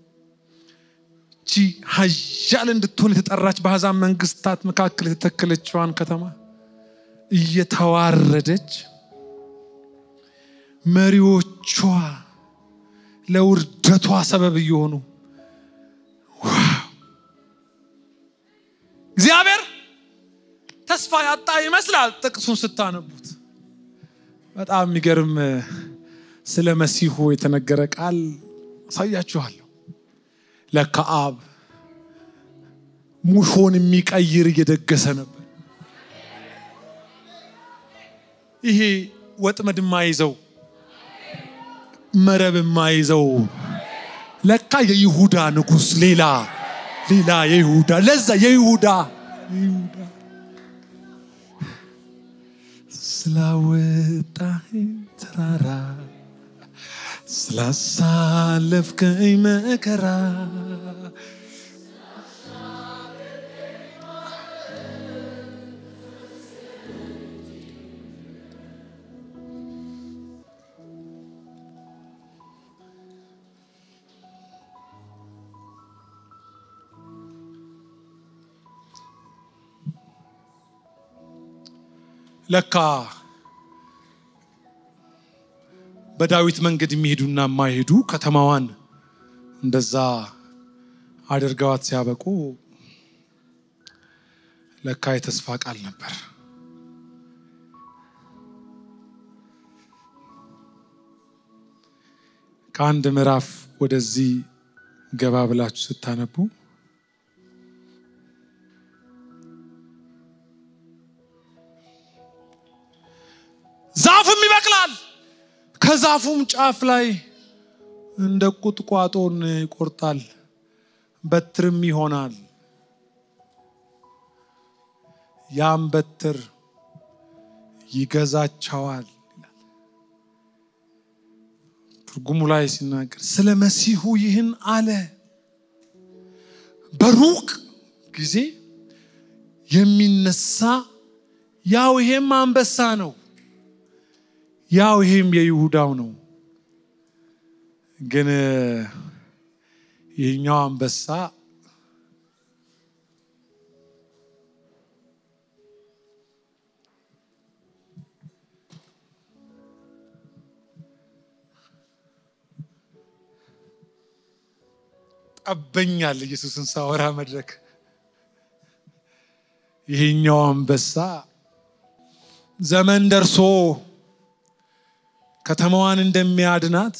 ቺ ሀያል እንድትሆን የተጠራች በአሕዛብ መንግስታት መካከል የተተከለችዋን ከተማ እየተዋረደች መሪዎቿ ለውርደቷ ሰበብ እየሆኑ እግዚአብሔር ተስፋ ያጣ ይመስላል ጥቅሱን ስታነቡት። በጣም የሚገርም ስለ መሲሁ የተነገረ ቃል አሳያችኋለሁ። ለከአብ ሙሾን የሚቀይር እየደገሰ ነበር። ይሄ ወጥመድ የማይዘው መረብ የማይዘው ለካ የይሁዳ ንጉሥ ሌላ ሌላ የይሁዳ ለዛ የይሁዳ የይሁዳ ስላወጣኸኝ ተራራ ስላሳለፍከኝ መከራ ለካ በዳዊት መንገድ የሚሄዱና የማይሄዱ ከተማዋን እንደዛ አድርገዋት ሲያበቁ ለካ የተስፋ ቃል ነበር። ከአንድ ምዕራፍ ወደዚህ ገባ ብላችሁ ስታነቡ ዛፍም ይበቅላል፣ ከዛፉም ጫፍ ላይ እንደ ቁጥቋጦን ይቆርጣል፣ በትርም ይሆናል። ያም በትር ይገዛቸዋል ይላል። ትርጉሙ ላይ ሲናገር ስለ መሲሁ ይህን አለ። በሩቅ ጊዜ የሚነሳ ያው ይሄም አንበሳ ነው ያው ይሄም የይሁዳው ነው። ግን ይህኛው አንበሳ ጠበኛል። ኢየሱስን ሳወራ መድረክ ይህኛው አንበሳ ዘመን ደርሶ ከተማዋን እንደሚያድናት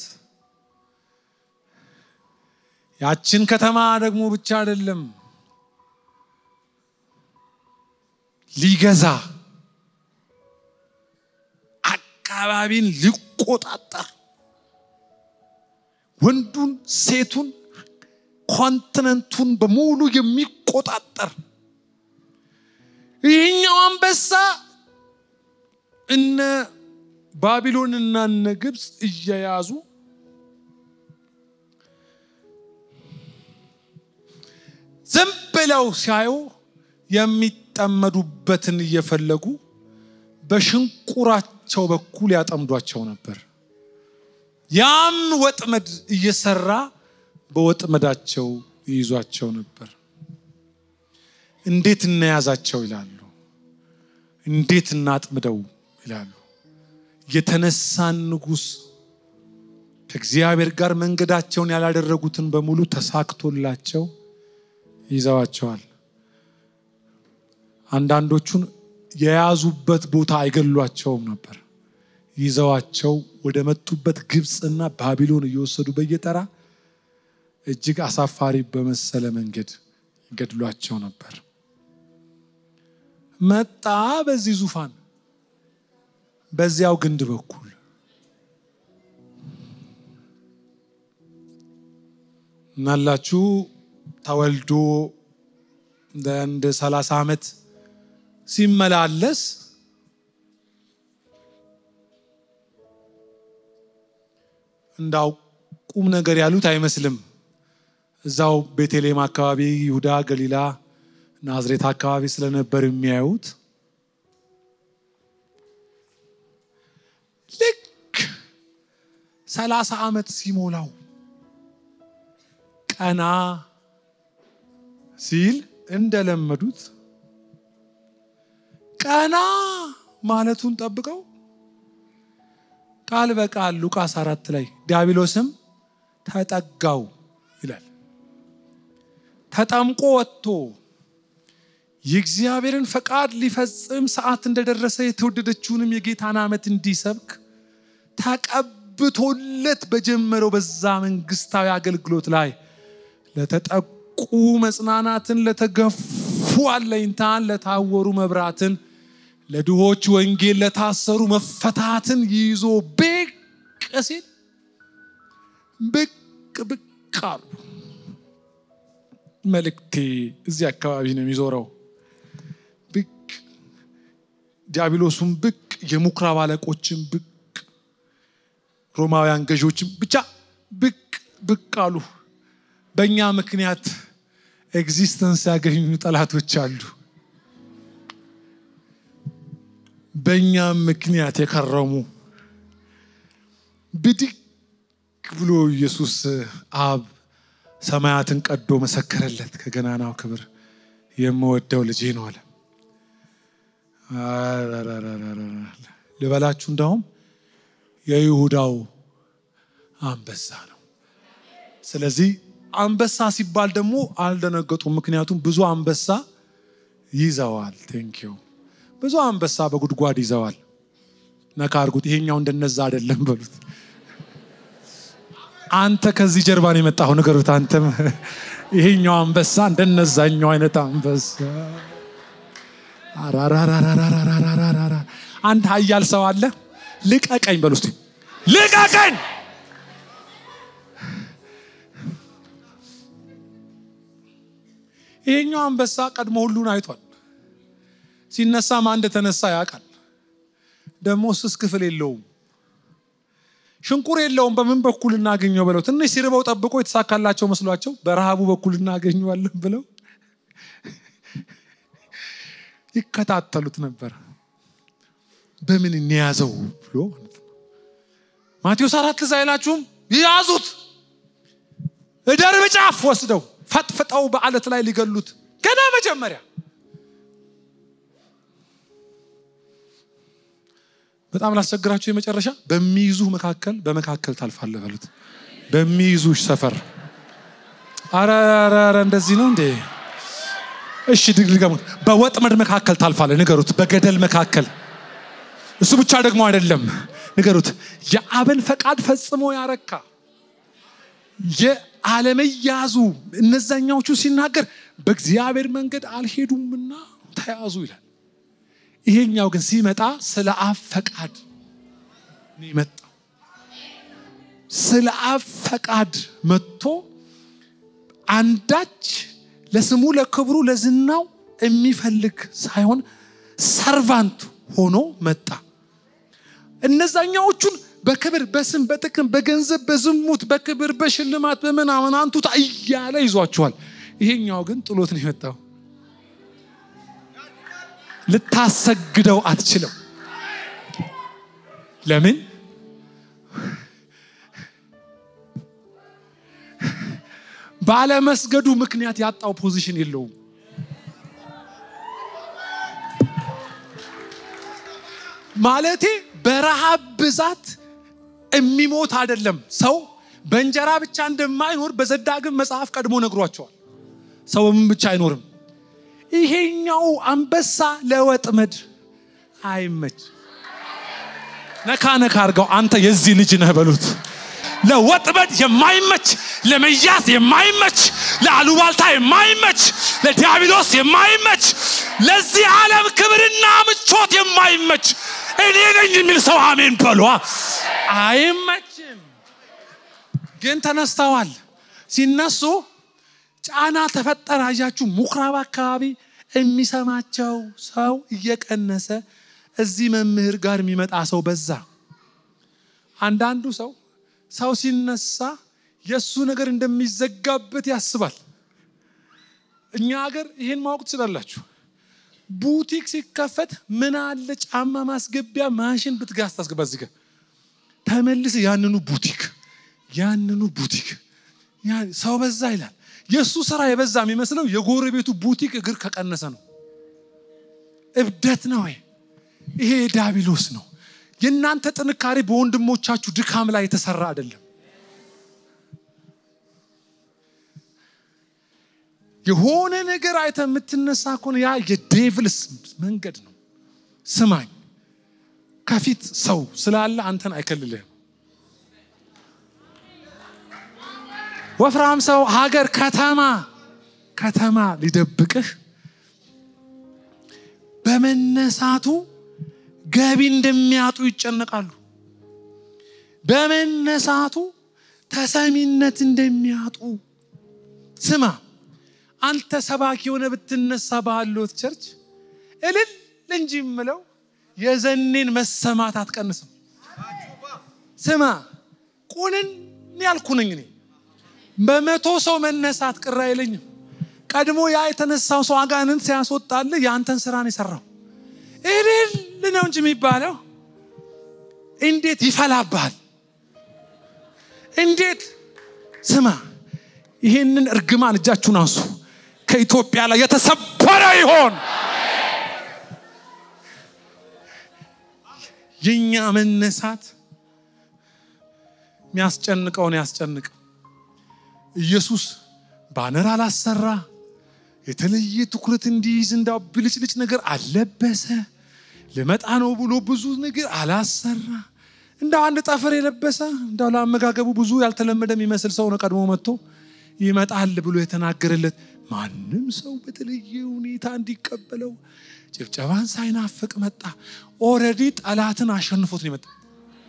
ያችን ከተማ ደግሞ ብቻ አይደለም ሊገዛ አካባቢን ሊቆጣጠር ወንዱን፣ ሴቱን፣ ኮንቲነንቱን በሙሉ የሚቆጣጠር ይህኛው አንበሳ እነ ባቢሎንና እነ ግብፅ እየያዙ ዝም ብለው ሲያዩ የሚጠመዱበትን እየፈለጉ በሽንቁራቸው በኩል ያጠምዷቸው ነበር። ያም ወጥመድ እየሰራ በወጥመዳቸው ይይዟቸው ነበር። እንዴት እናያዛቸው ይላሉ። እንዴት እናጥምደው ይላሉ። የተነሳን ንጉሥ ከእግዚአብሔር ጋር መንገዳቸውን ያላደረጉትን በሙሉ ተሳክቶላቸው ይዘዋቸዋል። አንዳንዶቹን የያዙበት ቦታ አይገሏቸውም ነበር። ይዘዋቸው ወደ መጡበት ግብፅና ባቢሎን እየወሰዱ በየተራ እጅግ አሳፋሪ በመሰለ መንገድ ይገድሏቸው ነበር። መጣ በዚህ ዙፋን በዚያው ግንድ በኩል እናላችሁ ተወልዶ እንደ ሰላሳ ዓመት ሲመላለስ እንዳው ቁም ነገር ያሉት አይመስልም። እዛው ቤተልሔም አካባቢ፣ ይሁዳ፣ ገሊላ፣ ናዝሬት አካባቢ ስለነበር የሚያዩት ልክ ሰላሳ ዓመት ሲሞላው ቀና ሲል እንደለመዱት ቀና ማለቱን ጠብቀው ቃል በቃል ሉቃስ አራት ላይ ዲያብሎስም ተጠጋው ይላል። ተጠምቆ ወጥቶ የእግዚአብሔርን ፈቃድ ሊፈጽም ሰዓት እንደደረሰ የተወደደችውንም የጌታን ዓመት እንዲሰብክ ተቀብቶለት በጀመረው በዛ መንግስታዊ አገልግሎት ላይ ለተጠቁ መጽናናትን፣ ለተገፉ አለኝታን፣ ለታወሩ መብራትን፣ ለድሆች ወንጌል ለታሰሩ መፈታትን ይዞ ብቅ ሲል ብቅ ብቅ አሉ። መልእክቴ እዚህ አካባቢ ነው የሚዞረው። ብቅ ዲያብሎሱም ብቅ፣ የምኩራብ አለቆችን ብቅ፣ ሮማውያን ገዢዎችን ብቻ ብቅ ብቅ አሉ። በእኛ ምክንያት ኤግዚስተንስ ያገኙ ጠላቶች አሉ። በእኛም ምክንያት የከረሙ ብድግ ብሎ ኢየሱስ አብ ሰማያትን ቀዶ መሰከረለት። ከገናናው ክብር የምወደው ልጄ ነው አለ። ልበላችሁ እንዳውም የይሁዳው አንበሳ ነው። ስለዚህ አንበሳ ሲባል ደግሞ አልደነገጡም። ምክንያቱም ብዙ አንበሳ ይዘዋል። ቴንኪዩ ብዙ አንበሳ በጉድጓድ ይዘዋል። ነካ አድርጉት። ይሄኛው እንደነዛ አይደለም በሉት። አንተ ከዚህ ጀርባ ነው የመጣሁ ንገሩት። አንተም ይሄኛው አንበሳ እንደነዛኛው አይነት አንበሳ። አራራራራራራራራራ አንድ ኃያል ሰው አለ። ልቀቀኝ በሉ እስቲ ልቀቀኝ። ይሄኛው አንበሳ ቀድሞ ሁሉን አይቷል። ሲነሳ ማን እንደተነሳ ያውቃል። ደግሞ ስስ ክፍል የለውም፣ ሽንቁር የለውም። በምን በኩል እናገኘው ብለው ትንሽ ሲርበው ጠብቆ የተሳካላቸው መስሏቸው በረሃቡ በኩል እናገኘዋለን ብለው ይከታተሉት ነበር። በምን እንያዘው ብሎ ማቴዎስ አራት ትዝ አይላችሁም? ይያዙት እደርብ ጫፍ ወስደው ፈጥፍጠው በአለት ላይ ሊገሉት ገና መጀመሪያ በጣም ላስቸግራችሁ የመጨረሻ በሚይዙ መካከል በመካከል ታልፋለህ በሉት። በሚይዙሽ ሰፈር አረ እንደዚህ ነው እንዴ? እሺ ድግምት በወጥመድ መካከል ታልፋለህ ንገሩት። በገደል መካከል እሱ ብቻ ደግሞ አይደለም ንገሩት። የአብን ፈቃድ ፈጽሞ ያረካ የአለመያዙ እነዛኛዎቹ ሲናገር በእግዚአብሔር መንገድ አልሄዱምና ተያዙ ይላል። ይሄኛው ግን ሲመጣ ስለ አብ ፈቃድ ነው የመጣው። ስለ አብ ፈቃድ መጥቶ አንዳች ለስሙ ለክብሩ ለዝናው የሚፈልግ ሳይሆን ሰርቫንት ሆኖ መጣ። እነዛኛዎቹን በክብር በስም በጥቅም በገንዘብ በዝሙት በክብር በሽልማት በምናምን አንቱታ እያለ ይዟቸዋል። ይሄኛው ግን ጥሎት ነው የመጣው። ልታሰግደው አትችለው። ለምን? ባለመስገዱ ምክንያት ያጣው ፖዚሽን የለውም። ማለቴ በረሃብ ብዛት የሚሞት አይደለም። ሰው በእንጀራ ብቻ እንደማይኖር በዘዳግም መጽሐፍ ቀድሞ ነግሯቸዋል። ሰው በምን ብቻ አይኖርም። ይሄኛው አንበሳ ለወጥመድ አይመች። ነካ ነካ አድርገው አንተ የዚህ ልጅ ነህ በሉት። ለወጥመድ የማይመች ለመያዝ የማይመች ለአሉባልታ የማይመች ለዲያብሎስ የማይመች ለዚህ ዓለም ክብርና ምቾት የማይመች እኔ ነኝ የሚል ሰው አሜን በሏ። አይመችም፣ ግን ተነስተዋል። ሲነሱ ጫና ተፈጠረ። አያችሁ፣ ምኩራብ አካባቢ የሚሰማቸው ሰው እየቀነሰ እዚህ መምህር ጋር የሚመጣ ሰው በዛ። አንዳንዱ ሰው ሰው ሲነሳ የእሱ ነገር እንደሚዘጋበት ያስባል። እኛ ሀገር ይህን ማወቅ ትችላላችሁ። ቡቲክ ሲከፈት ምን አለ ጫማ ማስገቢያ ማሽን ብትጋዝ ታስገባ እዚህ ጋር ተመልስ ያንኑ ቡቲክ ያንኑ ቡቲክ ሰው በዛ ይላል። የእሱ ስራ የበዛ የሚመስለው የጎረቤቱ ቡቲክ እግር ከቀነሰ ነው። እብደት ነው። ይሄ ዲያብሎስ ነው። የእናንተ ጥንካሬ በወንድሞቻችሁ ድካም ላይ የተሰራ አይደለም። የሆነ ነገር አይተ የምትነሳ ከሆነ ያ የዴቭልስ መንገድ ነው። ስማኝ፣ ከፊት ሰው ስላለ አንተን አይከልልህም። ወፍራም ሰው፣ ሀገር፣ ከተማ ከተማ ሊደብቅህ በመነሳቱ ገቢ እንደሚያጡ ይጨነቃሉ። በመነሳቱ ተሰሚነት እንደሚያጡ ስማ አንተ ሰባኪ የሆነ ብትነሳ ባሉት ቸርች እልል እንጂ የምለው የዘኔን መሰማት አትቀንስም። ስማ ቁንን ያልኩ ነኝ እኔ በመቶ ሰው መነሳት ቅር አይለኝም። ቀድሞ ያ የተነሳው ሰው አጋንንት ሲያስወጣልህ የአንተን ስራ ነው የሰራው። እልል ነው እንጂ የሚባለው እንዴት ይፈላብሃል! እንዴት ስማ፣ ይህንን እርግማን እጃችሁን አንሱ። ከኢትዮጵያ ላይ የተሰበረ ይሆን። የኛ መነሳት የሚያስጨንቀውን ያስጨንቅ። ኢየሱስ ባነር አላሰራ፣ የተለየ ትኩረት እንዲይዝ እንዳው ብልጭልጭ ነገር አልለበሰ፣ ልመጣ ነው ብሎ ብዙ ነገር አላሰራ። እንዳው አንድ ጠፍር የለበሰ እንዳው ለአመጋገቡ ብዙ ያልተለመደ የሚመስል ሰው ነው ቀድሞ መጥቶ ይመጣል ብሎ የተናገረለት ማንም ሰው በተለየ ሁኔታ እንዲቀበለው ጭብጨባን ሳይናፍቅ መጣ። ኦልሬዲ ጠላትን አሸንፎት ነው የመጣ።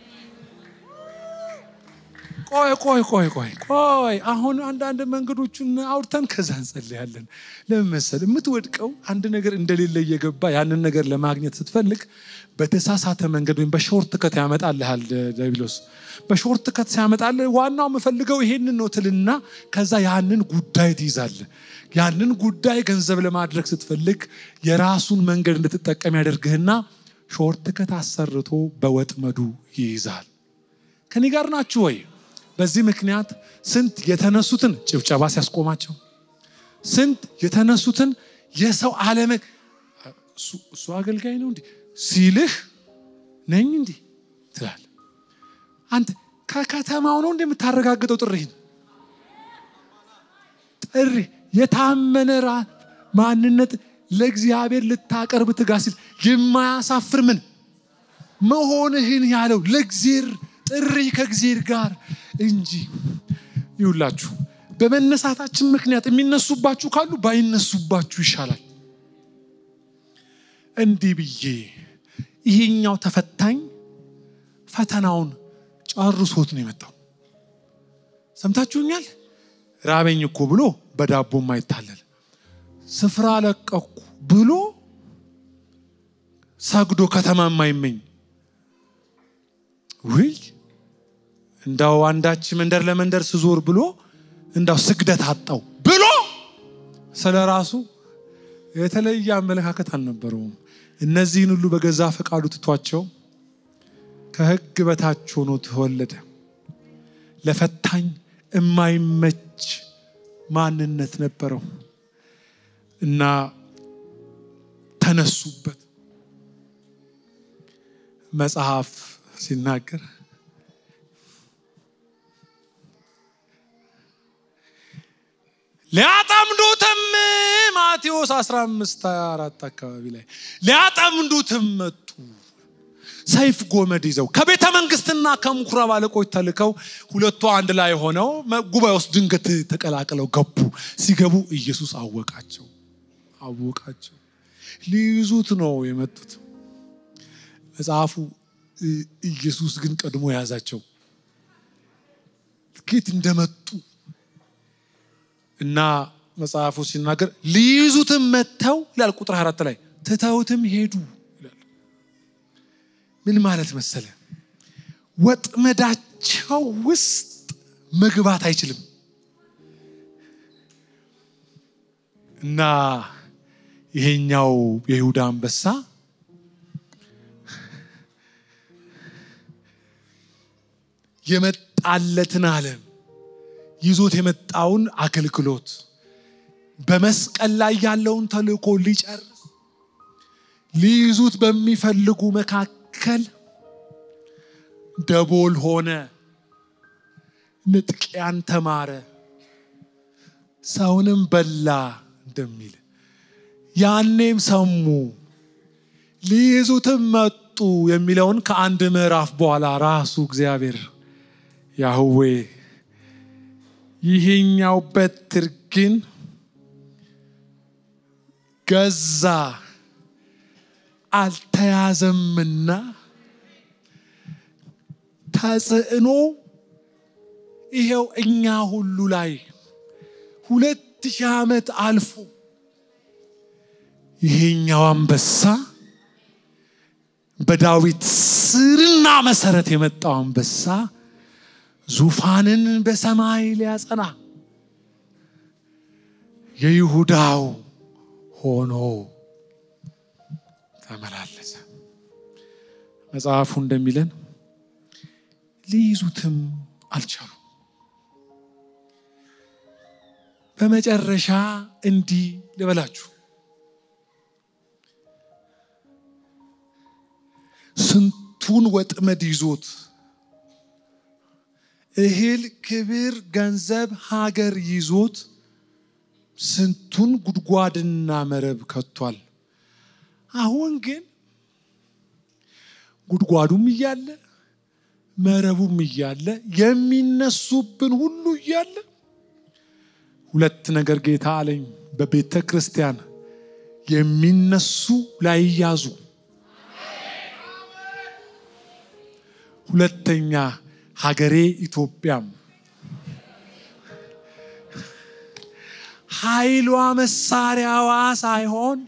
ቆይ ቆይ ቆይ ቆይ ቆይ አሁን አንዳንድ መንገዶቹን አውርተን ከዛ እንጸልያለን። ለምን መሰል የምትወድቀው አንድ ነገር እንደሌለ እየገባ ያንን ነገር ለማግኘት ስትፈልግ በተሳሳተ መንገድ ወይም በሾርት ከት ያመጣልሃል ዲያብሎስ። በሾርት ከት ሲያመጣልህ ዋናው የምፈልገው ይሄንን ነው ትልና ከዛ ያንን ጉዳይ ትይዛለህ። ያንን ጉዳይ ገንዘብ ለማድረግ ስትፈልግ የራሱን መንገድ እንድትጠቀም ያደርግህና ሾርት ከት አሰርቶ በወጥመዱ ይይዛል። ከኔ ጋር ናችሁ ወይ? በዚህ ምክንያት ስንት የተነሱትን ጭብጨባ ሲያስቆማቸው፣ ስንት የተነሱትን የሰው አለመ እሱ አገልጋይ ነው እንዲህ ሲልህ ነኝ እንዲህ ትላል። አንተ ከከተማው ነው እንደምታረጋግጠው ጥሪህን ጥሪ የታመነ ማንነት ለእግዚአብሔር ልታቀርብ ትጋ ሲል የማያሳፍር ምን መሆንህን ያለው ለእግዚአብሔር ጥሪ ከእግዚአብሔር ጋር እንጂ ይውላችሁ። በመነሳታችን ምክንያት የሚነሱባችሁ ካሉ ባይነሱባችሁ ይሻላል። እንዲህ ብዬ ይሄኛው ተፈታኝ ፈተናውን ጨርሶት ነው የመጣው። ሰምታችሁኛል። ራበኝ እኮ ብሎ በዳቦ ማይታለል ስፍራ ለቀኩ ብሎ ሰግዶ ከተማ የማይመኝ ውይ እንዳው አንዳች መንደር ለመንደር ስዞር ብሎ እንዳው ስግደት አጣው ብሎ ስለ ራሱ የተለየ አመለካከት አልነበረውም። እነዚህን ሁሉ በገዛ ፈቃዱ ትቷቸው ከሕግ በታች ሆኖ ተወለደ። ለፈታኝ የማይመች ማንነት ነበረው እና ተነሱበት። መጽሐፍ ሲናገር ሊያጠምዱትም ማቴዎስ 15 24 አካባቢ ላይ ሊያጠምዱትም መጡ። ሰይፍ ጎመድ ይዘው ከቤተ መንግስትና ከምኩራብ አለቆች ተልከው ሁለቱ አንድ ላይ ሆነው ጉባኤ ውስጥ ድንገት ተቀላቅለው ገቡ። ሲገቡ ኢየሱስ አወቃቸው አወቃቸው። ሊይዙት ነው የመጡት። መጽሐፉ ኢየሱስ ግን ቀድሞ የያዛቸው ጌት እንደመጡ እና መጽሐፉ ሲናገር ሊይዙትም መጥተው ይላል ቁጥር አራት ላይ ትተውትም ሄዱ ይላል። ምን ማለት መሰለ? ወጥመዳቸው ውስጥ መግባት አይችልም እና ይሄኛው የይሁዳ አንበሳ የመጣለትን ዓለም ይዞት የመጣውን አገልግሎት በመስቀል ላይ ያለውን ተልእኮ ሊጨርስ ሊይዙት በሚፈልጉ መካከል ደቦል ሆነ፣ ንጥቂያን ተማረ፣ ሰውንም በላ እንደሚል ያኔም ሰሙ ሊይዙትም መጡ የሚለውን ከአንድ ምዕራፍ በኋላ ራሱ እግዚአብሔር ያህዌ ይሄኛው በትር ግን ገዛ አልተያዘምና ተጽዕኖ ይሄው እኛ ሁሉ ላይ ሁለት ሺህ ዓመት አልፎ ይሄኛው አንበሳ በዳዊት ስርና መሰረት የመጣው አንበሳ ዙፋንን በሰማይ ሊያጸና የይሁዳው ሆኖ ተመላለሰ። መጽሐፉ እንደሚለን ሊይዙትም አልቻሉ። በመጨረሻ እንዲህ ልበላችሁ፣ ስንቱን ወጥመድ ይዞት እህል፣ ክብር፣ ገንዘብ፣ ሀገር ይዞት ስንቱን ጉድጓድና መረብ ከቷል። አሁን ግን ጉድጓዱም እያለ መረቡም እያለ የሚነሱብን ሁሉ እያለ ሁለት ነገር ጌታ አለኝ። በቤተ ክርስቲያን የሚነሱ ላይያዙ፣ ሁለተኛ ሀገሬ ኢትዮጵያም ኃይሏ መሳሪያዋ ሳይሆን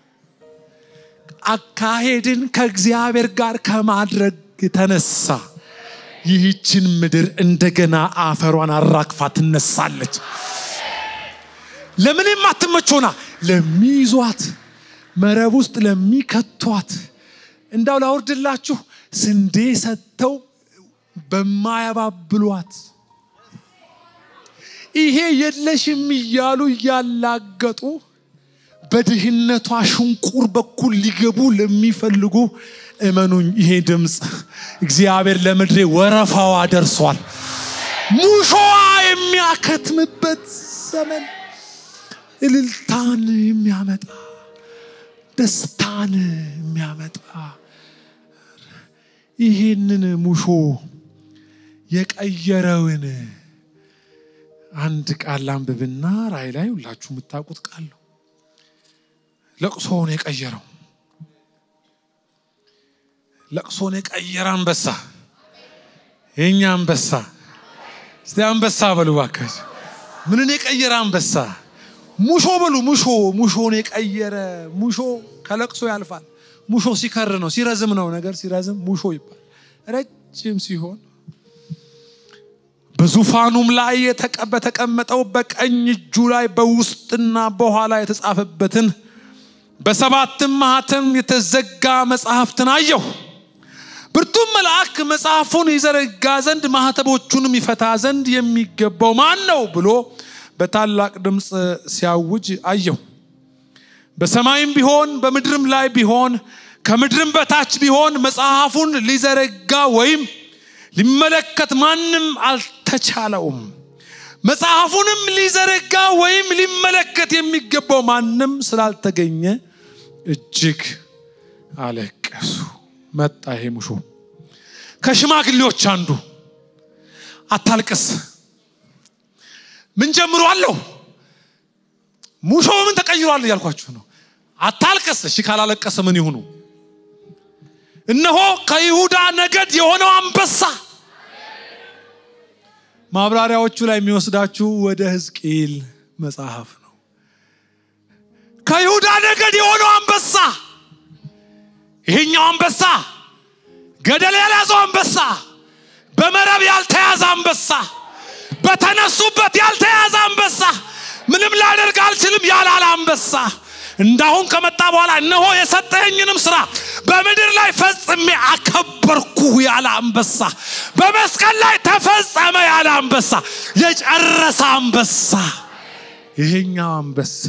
አካሄድን ከእግዚአብሔር ጋር ከማድረግ የተነሳ ይህችን ምድር እንደገና አፈሯን አራግፋ ትነሳለች። ለምንም አትመቾና ለሚይዟት መረብ ውስጥ ለሚከቷት እንዳው ላውርድላችሁ ስንዴ ሰጥተው በማያባብሏት ይሄ የለሽም እያሉ እያላገጡ በድህነቷ ሽንቁር በኩል ሊገቡ ለሚፈልጉ እመኑኝ፣ ይሄ ድምፅ እግዚአብሔር ለምድሬ ወረፋዋ ደርሷል። ሙሾዋ የሚያከትምበት ዘመን እልልታን የሚያመጣ ደስታን የሚያመጣ ይህንን ሙሾ የቀየረውን አንድ ቃል ላንብብና ራእይ ላይ ሁላችሁ የምታውቁት ቃል ነው። ለቅሶውን የቀየረው ለቅሶን የቀየረ አንበሳ የእኛ አንበሳ። እስቲ አንበሳ በሉ እባካችሁ። ምንን የቀየረ አንበሳ? ሙሾ በሉ። ሙሾ ሙሾን የቀየረ ሙሾ ከለቅሶ ያልፋል። ሙሾ ሲከር ነው ሲረዝም ነው ነገር ሲረዝም ሙሾ ይባል። ረጅም ሲሆን በዙፋኑም ላይ በተቀመጠው በቀኝ እጁ ላይ በውስጥና በኋላ የተጻፈበትን በሰባትም ማኅተም የተዘጋ መጽሐፍትን አየሁ። ብርቱም መልአክ መጽሐፉን ይዘረጋ ዘንድ ማኅተቦቹንም ይፈታ ዘንድ የሚገባው ማን ነው ብሎ በታላቅ ድምፅ ሲያውጅ አየሁ። በሰማይም ቢሆን በምድርም ላይ ቢሆን ከምድርም በታች ቢሆን መጽሐፉን ሊዘረጋ ወይም ሊመለከት ማንም አልተቻለውም። መጽሐፉንም ሊዘረጋ ወይም ሊመለከት የሚገባው ማንም ስላልተገኘ እጅግ አለቀሱ። መጣ ይሄ ሙሾ ከሽማግሌዎች አንዱ አታልቅስ፣ ምን ጀምሯለሁ? ሙሾ ምን ተቀይሯል እያልኳችሁ ነው። አታልቅስ። እሺ ካላለቀሰ ምን ይሁኑ? እነሆ ከይሁዳ ነገድ የሆነው አንበሳ ማብራሪያዎቹ ላይ የሚወስዳችሁ ወደ ሕዝቅኤል መጽሐፍ ነው። ከይሁዳ ነገድ የሆነው አንበሳ ይሄኛው አንበሳ ገደል ያልያዘው አንበሳ፣ በመረብ ያልተያዘ አንበሳ፣ በተነሱበት ያልተያዘ አንበሳ፣ ምንም ላደርግ አልችልም ያላለ አንበሳ እንዳሁን ከመጣ በኋላ እነሆ የሰጠኸኝንም ስራ በምድር ላይ ፈጽሜ አከበርኩ ያለ አንበሳ፣ በመስቀል ላይ ተፈጸመ ያለ አንበሳ፣ የጨረሰ አንበሳ፣ ይሄኛው አንበሳ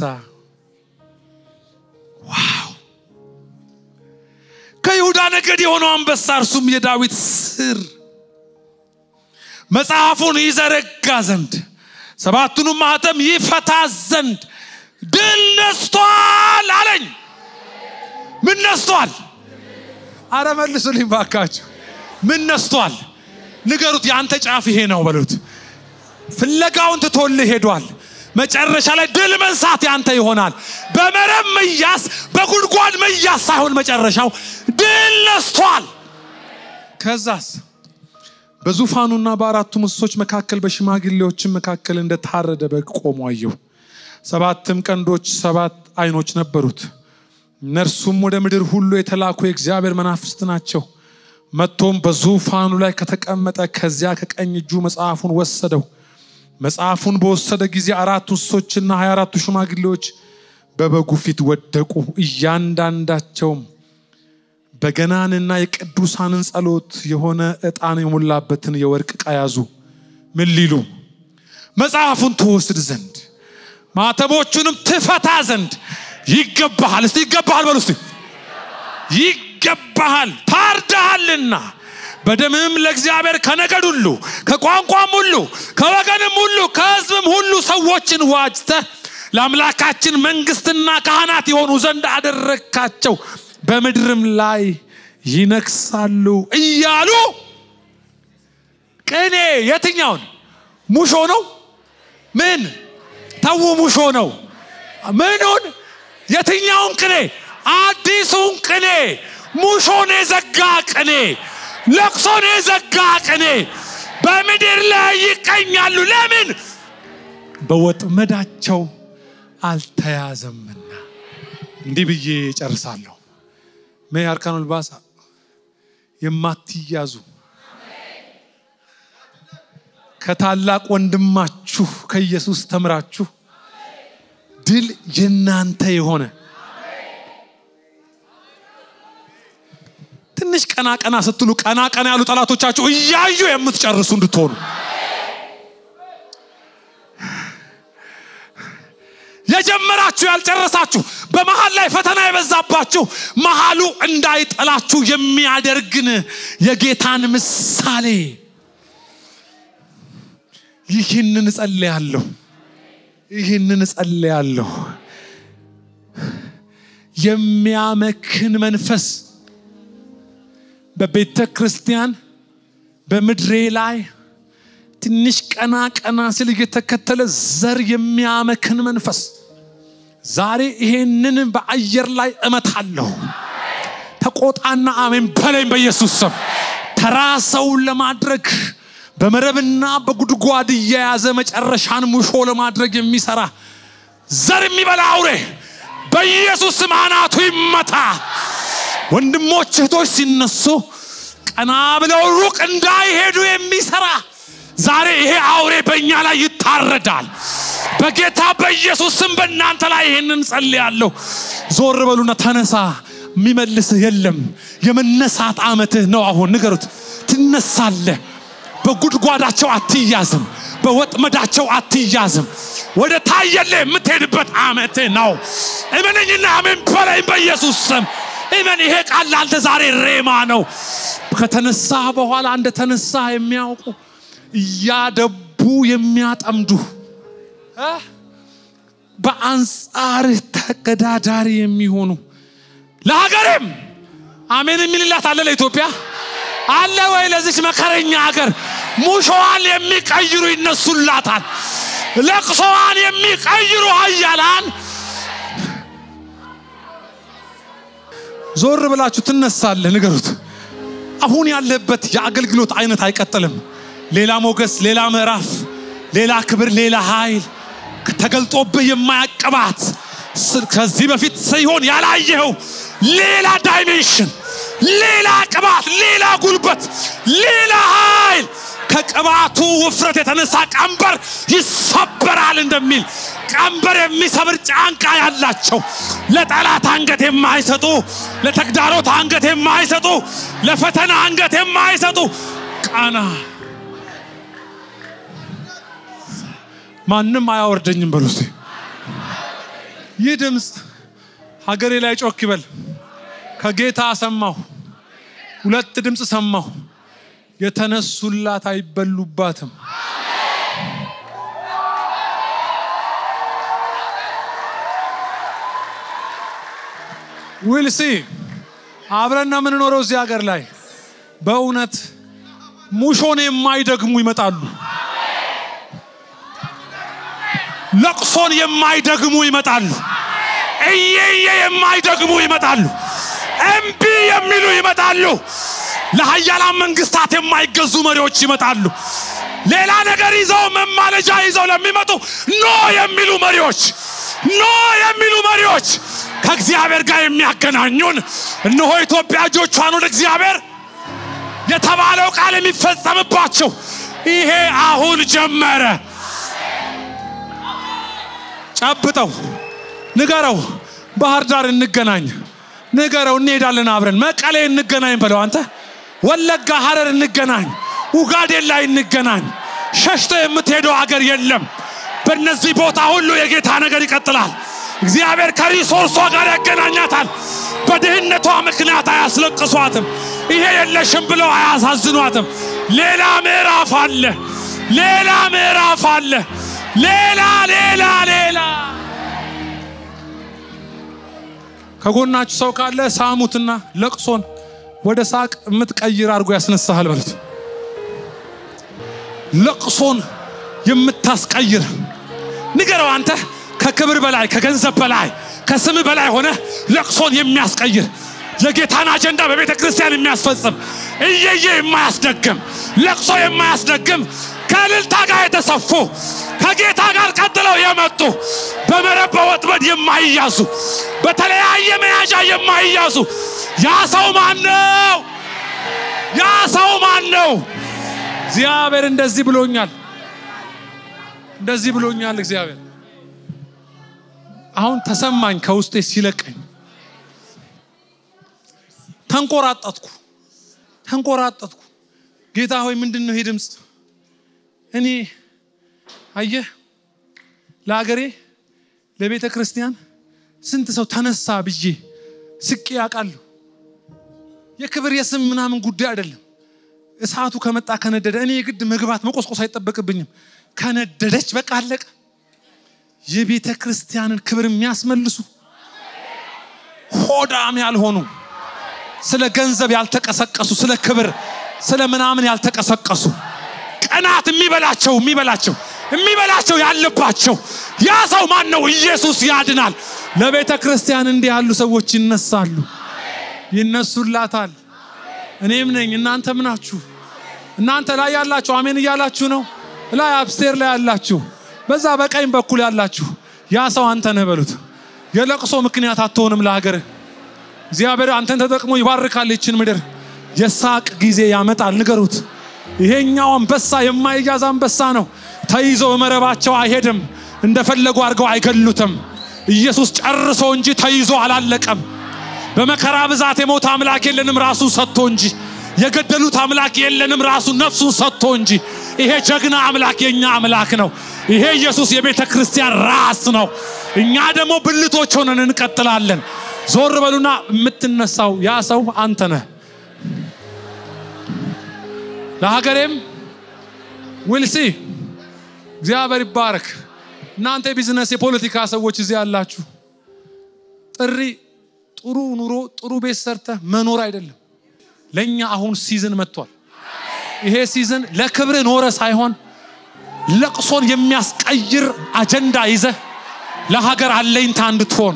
ዋው! ከይሁዳ ነገድ የሆነው አንበሳ እርሱም የዳዊት ስር መጽሐፉን ይዘረጋ ዘንድ ሰባቱንም ማኅተም ይፈታ ዘንድ ድል ነስቷል አለኝ። ምን ነስቷል? አረ መልሱልኝ ባካችሁ። ምን ነስቷል? ንገሩት። የአንተ ጫፍ ይሄ ነው በሉት። ፍለጋውን ትቶልህ ሄዷል። መጨረሻ ላይ ድል መንሳት ያንተ ይሆናል። በመረብ መያዝ፣ በጉድጓድ መያዝ ሳይሆን መጨረሻው ድል ነስቷል። ከዛስ በዙፋኑና በአራቱ እንስሶች መካከል በሽማግሌዎችም መካከል እንደታረደ በግ ቆሞ አየሁ። ሰባትም ቀንዶች ሰባት ዓይኖች ነበሩት። እነርሱም ወደ ምድር ሁሉ የተላኩ የእግዚአብሔር መናፍስት ናቸው። መጥቶም በዙፋኑ ላይ ከተቀመጠ ከዚያ ከቀኝ እጁ መጽሐፉን ወሰደው። መጽሐፉን በወሰደ ጊዜ አራቱ እንስሶችና ሀያ አራቱ ሽማግሌዎች በበጉ ፊት ወደቁ። እያንዳንዳቸውም በገናንና የቅዱሳንን ጸሎት የሆነ ዕጣን የሞላበትን የወርቅ ዕቃ ያዙ። ምን ሊሉ? መጽሐፉን ትወስድ ዘንድ ማተቦቹንም ትፈታ ዘንድ ይገባሃል። እስቲ ይገባሃል በሉ እስቲ ይገባሃል፣ ታርደሃልና በደምህም ለእግዚአብሔር ከነገድ ሁሉ ከቋንቋም ሁሉ ከወገንም ሁሉ ከሕዝብም ሁሉ ሰዎችን ዋጅተህ ለአምላካችን መንግስትና ካህናት የሆኑ ዘንድ አደረግካቸው በምድርም ላይ ይነግሳሉ እያሉ ቅኔ የትኛውን ሙሾ ነው? ምን ተዉ ሙሾ ነው። ምኑን? የትኛውን ቅኔ? አዲሱን ቅኔ፣ ሙሾን የዘጋ ቅኔ፣ ለቅሶን የዘጋ ቅኔ በምድር ላይ ይቀኛሉ። ለምን? በወጥመዳቸው አልተያዘምና። እንዲህ ብዬ ጨርሳለሁ። ሜ አርካኑ ልባሳ የማትያዙ ከታላቅ ወንድማችሁ ከኢየሱስ ተምራችሁ ድል የናንተ የሆነ ትንሽ ቀና ቀና ስትሉ ቀና ቀና ያሉ ጠላቶቻችሁ እያዩ የምትጨርሱ እንድትሆኑ የጀመራችሁ ያልጨረሳችሁ በመሃል ላይ ፈተና የበዛባችሁ መሃሉ እንዳይጠላችሁ የሚያደርግን የጌታን ምሳሌ ይህንን እጸልያለሁ ይህንን እጸልያለሁ የሚያመክን መንፈስ በቤተ ክርስቲያን በምድሬ ላይ ትንሽ ቀና ቀና ሲል እየተከተለ ዘር የሚያመክን መንፈስ ዛሬ ይሄንን በአየር ላይ እመታለሁ። ተቆጣና አሜን በለኝ በኢየሱስ ስም። ተራ ሰውን ለማድረግ በመረብና በጉድጓድ እየያዘ መጨረሻን ሙሾ ለማድረግ የሚሰራ ዘር የሚበላ አውሬ በኢየሱስ ስም አናቱ ይመታ። ወንድሞች እህቶች ሲነሱ ቀና ብለው ሩቅ እንዳይሄዱ የሚሰራ ዛሬ ይሄ አውሬ በእኛ ላይ ይታረዳል። በጌታ በኢየሱስ ስም በእናንተ ላይ ይሄንን ጸልያለሁ። ዞር በሉና ተነሳ። የሚመልስህ የለም። የመነሳት ዓመትህ ነው። አሁን ንገሩት፣ ትነሳለህ። በጉድጓዳቸው አትያዝም፣ በወጥመዳቸው አትያዝም። ወደ ታየለ የምትሄድበት ዓመትህ ነው። እመነኝና አሜን በለኝ በኢየሱስ ስም። እመን። ይሄ ቃል ላንተ ዛሬ ሬማ ነው። ከተነሳ በኋላ እንደተነሳ የሚያውቁ እያደቡ የሚያጠምዱ በአንጻርህ ተቀዳዳሪ የሚሆኑ ለሀገሬም አሜን የሚልላት አለ። ለኢትዮጵያ አለ ወይ? ለዚች መከረኛ ሀገር ሙሾዋን የሚቀይሩ ይነሱላታል። ለቅሶዋን የሚቀይሩ ኃያላን ዞር ብላችሁ ትነሳለህ። ንገሩት። አሁን ያለበት የአገልግሎት አይነት አይቀጥልም። ሌላ ሞገስ፣ ሌላ ምዕራፍ፣ ሌላ ክብር፣ ሌላ ኃይል ተገልጦብህ የማያቅባት ከዚህ በፊት ሲሆን ያላየኸው ሌላ ዳይሜንሽን፣ ሌላ ቅባት፣ ሌላ ጉልበት፣ ሌላ ኃይል ከቅባቱ ውፍረት የተነሳ ቀንበር ይሰበራል እንደሚል ቀንበር የሚሰብር ጫንቃ ያላቸው ለጠላት አንገት የማይሰጡ ለተግዳሮት አንገት የማይሰጡ ለፈተና አንገት የማይሰጡ ቃና ማንም አያወርደኝም በሉ እስቲ። ይህ ድምፅ ሀገሬ ላይ ጮክ ይበል። ከጌታ ሰማሁ፣ ሁለት ድምፅ ሰማሁ። የተነሱላት አይበሉባትም። ዊልሲ አብረን ነው የምንኖረው እዚህ ሀገር ላይ በእውነት ሙሾን የማይደግሙ ይመጣሉ። ለቅሶን የማይደግሙ ይመጣሉ። እየየ የማይደግሙ ይመጣሉ። እምቢ የሚሉ ይመጣሉ። ለሀያላን መንግስታት የማይገዙ መሪዎች ይመጣሉ። ሌላ ነገር ይዘው መማለጃ ይዘው ለሚመጡ ኖ የሚሉ መሪዎች ኖ የሚሉ መሪዎች ከእግዚአብሔር ጋር የሚያገናኙን እነሆ ኢትዮጵያ እጆቿን ወደ እግዚአብሔር የተባለው ቃል የሚፈጸምባቸው ይሄ አሁን ጀመረ። ጨብጠው ንገረው፣ ባህር ዳር እንገናኝ ንገረው፣ እንሄዳለን አብረን መቀሌ እንገናኝ በለው። አንተ ወለጋ ሀረር እንገናኝ፣ ኡጋዴን ላይ እንገናኝ። ሸሽቶ የምትሄደው አገር የለም። በእነዚህ ቦታ ሁሉ የጌታ ነገር ይቀጥላል። እግዚአብሔር ከሪሶርሷ ጋር ያገናኛታል። በድህነቷ ምክንያት አያስለቅሷትም። ይሄ የለሽም ብለው አያሳዝኗትም። ሌላ ምዕራፍ አለ። ሌላ ምዕራፍ አለ። ሌላ ሌላ ሌላ ከጎናችሁ ሰው ካለ ሳሙትና ለቅሶን ወደ ሳቅ የምትቀይር አድርጎ ያስነሳሃል በሉት። ለቅሶን የምታስቀይር ንገረው። አንተ ከክብር በላይ ከገንዘብ በላይ ከስም በላይ ሆነ ለቅሶን የሚያስቀይር የጌታን አጀንዳ በቤተ ክርስቲያን የሚያስፈጽም እየየ የማያስደግም ለቅሶ የማያስደግም ከእልልታ ጋር የተሰፉ ከጌታ ጋር ቀጥለው የመጡ በመረብ በወጥመድ የማይያዙ በተለያየ መያዣ የማይያዙ ያ ሰው ማን ነው? ያ ሰው ማን ነው? እግዚአብሔር እንደዚህ ብሎኛል፣ እንደዚህ ብሎኛል እግዚአብሔር። አሁን ተሰማኝ ከውስጤ ሲለቀኝ፣ ተንቆራጠጥኩ፣ ተንቆራጠጥኩ። ጌታ ሆይ ምንድን ነው ይሄ ድምፅ? እኔ አየህ ለሀገሬ ለቤተ ክርስቲያን ስንት ሰው ተነሳ ብዬ ስቄ ያውቃለሁ። የክብር የስም ምናምን ጉዳይ አይደለም። እሳቱ ከመጣ ከነደደ እኔ የግድ መግባት መቆስቆስ አይጠበቅብኝም። ከነደደች በቃ አለቀ። የቤተ ክርስቲያንን ክብር የሚያስመልሱ ሆዳም ያልሆኑ ስለ ገንዘብ ያልተቀሰቀሱ ስለ ክብር ስለ ምናምን ያልተቀሰቀሱ ቀናት የሚበላቸው የሚበላቸው የሚበላቸው ያለባቸው ያ ሰው ማን ነው? ኢየሱስ ያድናል። ለቤተ ክርስቲያን እንዲህ ያሉ ሰዎች ይነሳሉ፣ ይነሱላታል። እኔም ነኝ። እናንተም ናችሁ። እናንተ ላይ ያላችሁ አሜን እያላችሁ ነው። ላይ አብስቴር ላይ ያላችሁ፣ በዛ በቀኝ በኩል ያላችሁ ያ ሰው አንተ ነህ በሉት። የለቅሶ ምክንያት አትሆንም ለሀገርህ። እግዚአብሔር አንተን ተጠቅሞ ይባርካል ይችን ምድር። የሳቅ ጊዜ ያመጣል። ንገሩት። ይሄኛው አንበሳ የማይያዝ አንበሳ ነው። ተይዞ በመረባቸው አይሄድም። እንደፈለጉ አድርገው አይገሉትም። ኢየሱስ ጨርሶ እንጂ ተይዞ አላለቀም። በመከራ ብዛት የሞተ አምላክ የለንም ራሱ ሰጥቶ እንጂ የገደሉት አምላክ የለንም ራሱ ነፍሱን ሰጥቶ እንጂ። ይሄ ጀግና አምላክ የኛ አምላክ ነው። ይሄ ኢየሱስ የቤተ ክርስቲያን ራስ ነው። እኛ ደግሞ ብልቶች ሆነን እንቀጥላለን። ዞር በሉና የምትነሳው ያ ሰው አንተ ነህ። ለሀገሬም ዊልሲ እግዚአብሔር ይባረክ። እናንተ የቢዝነስ የፖለቲካ ሰዎች እዚህ ያላችሁ ጥሪ ጥሩ ኑሮ ጥሩ ቤት ሰርተህ መኖር አይደለም። ለእኛ አሁን ሲዝን መጥቷል። ይሄ ሲዝን ለክብር ኖረ ሳይሆን ለቅሶን የሚያስቀይር አጀንዳ ይዘህ ለሀገር አለኝታ እንድትሆን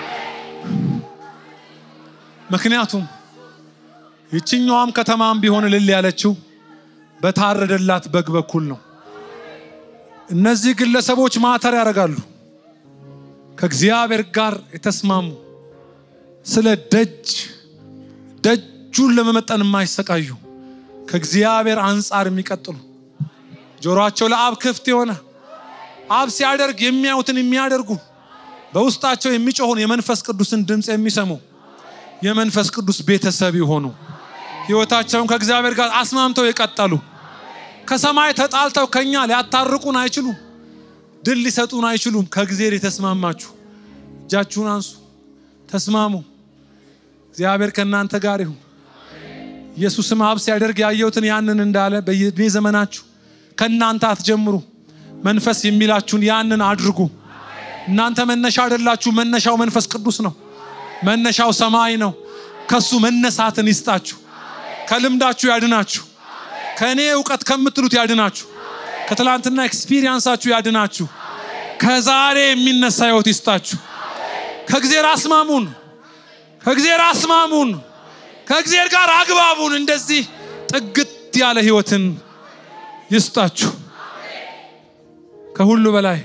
ምክንያቱም ይችኛዋም ከተማም ቢሆን እልል ያለችው በታረደላት በግ በኩል ነው። እነዚህ ግለሰቦች ማተር ያደርጋሉ። ከእግዚአብሔር ጋር የተስማሙ ስለ ደጅ ደጁን ለመመጠን የማይሰቃዩ ከእግዚአብሔር አንጻር የሚቀጥሉ ጆሮአቸው ለአብ ክፍት የሆነ አብ ሲያደርግ የሚያዩትን የሚያደርጉ በውስጣቸው የሚጮኸውን የመንፈስ ቅዱስን ድምፅ የሚሰሙ የመንፈስ ቅዱስ ቤተሰብ የሆኑ ሕይወታቸውን ከእግዚአብሔር ጋር አስማምተው የቀጠሉ ከሰማይ ተጣልተው ከኛ ሊያታርቁን አይችሉም። ድል ሊሰጡን አይችሉም። ከእግዚአብሔር የተስማማችሁ እጃችሁን አንሱ፣ ተስማሙ። እግዚአብሔር ከእናንተ ጋር ይሁን። ኢየሱስም አብ ሲያደርግ ያየሁትን ያንን እንዳለ በየዕድሜ ዘመናችሁ ከእናንተ አትጀምሩ። መንፈስ የሚላችሁን ያንን አድርጉ። እናንተ መነሻ አይደላችሁ። መነሻው መንፈስ ቅዱስ ነው። መነሻው ሰማይ ነው። ከሱ መነሳትን ይስጣችሁ። ከልምዳችሁ ያድናችሁ። ከእኔ እውቀት ከምትሉት ያድናችሁ። ከትላንትና ኤክስፒሪየንሳችሁ ያድናችሁ። ከዛሬ የሚነሳ ህይወት ይስጣችሁ። ከእግዚአብሔር አስማሙን። ከእግዚአብሔር አስማሙን፣ ከእግዚአብሔር ጋር አግባቡን። እንደዚህ ጥግት ያለ ህይወትን ይስጣችሁ። ከሁሉ በላይ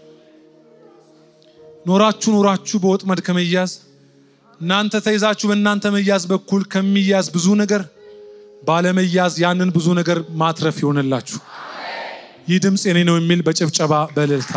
ኖራችሁ ኖራችሁ በወጥመድ ከመያዝ እናንተ ተይዛችሁ በእናንተ መያዝ በኩል ከሚያዝ ብዙ ነገር ባለመያዝ ያንን ብዙ ነገር ማትረፍ ይሆንላችሁ። ይህ ድምፅ የኔ ነው የሚል በጭብጨባ በእልልታ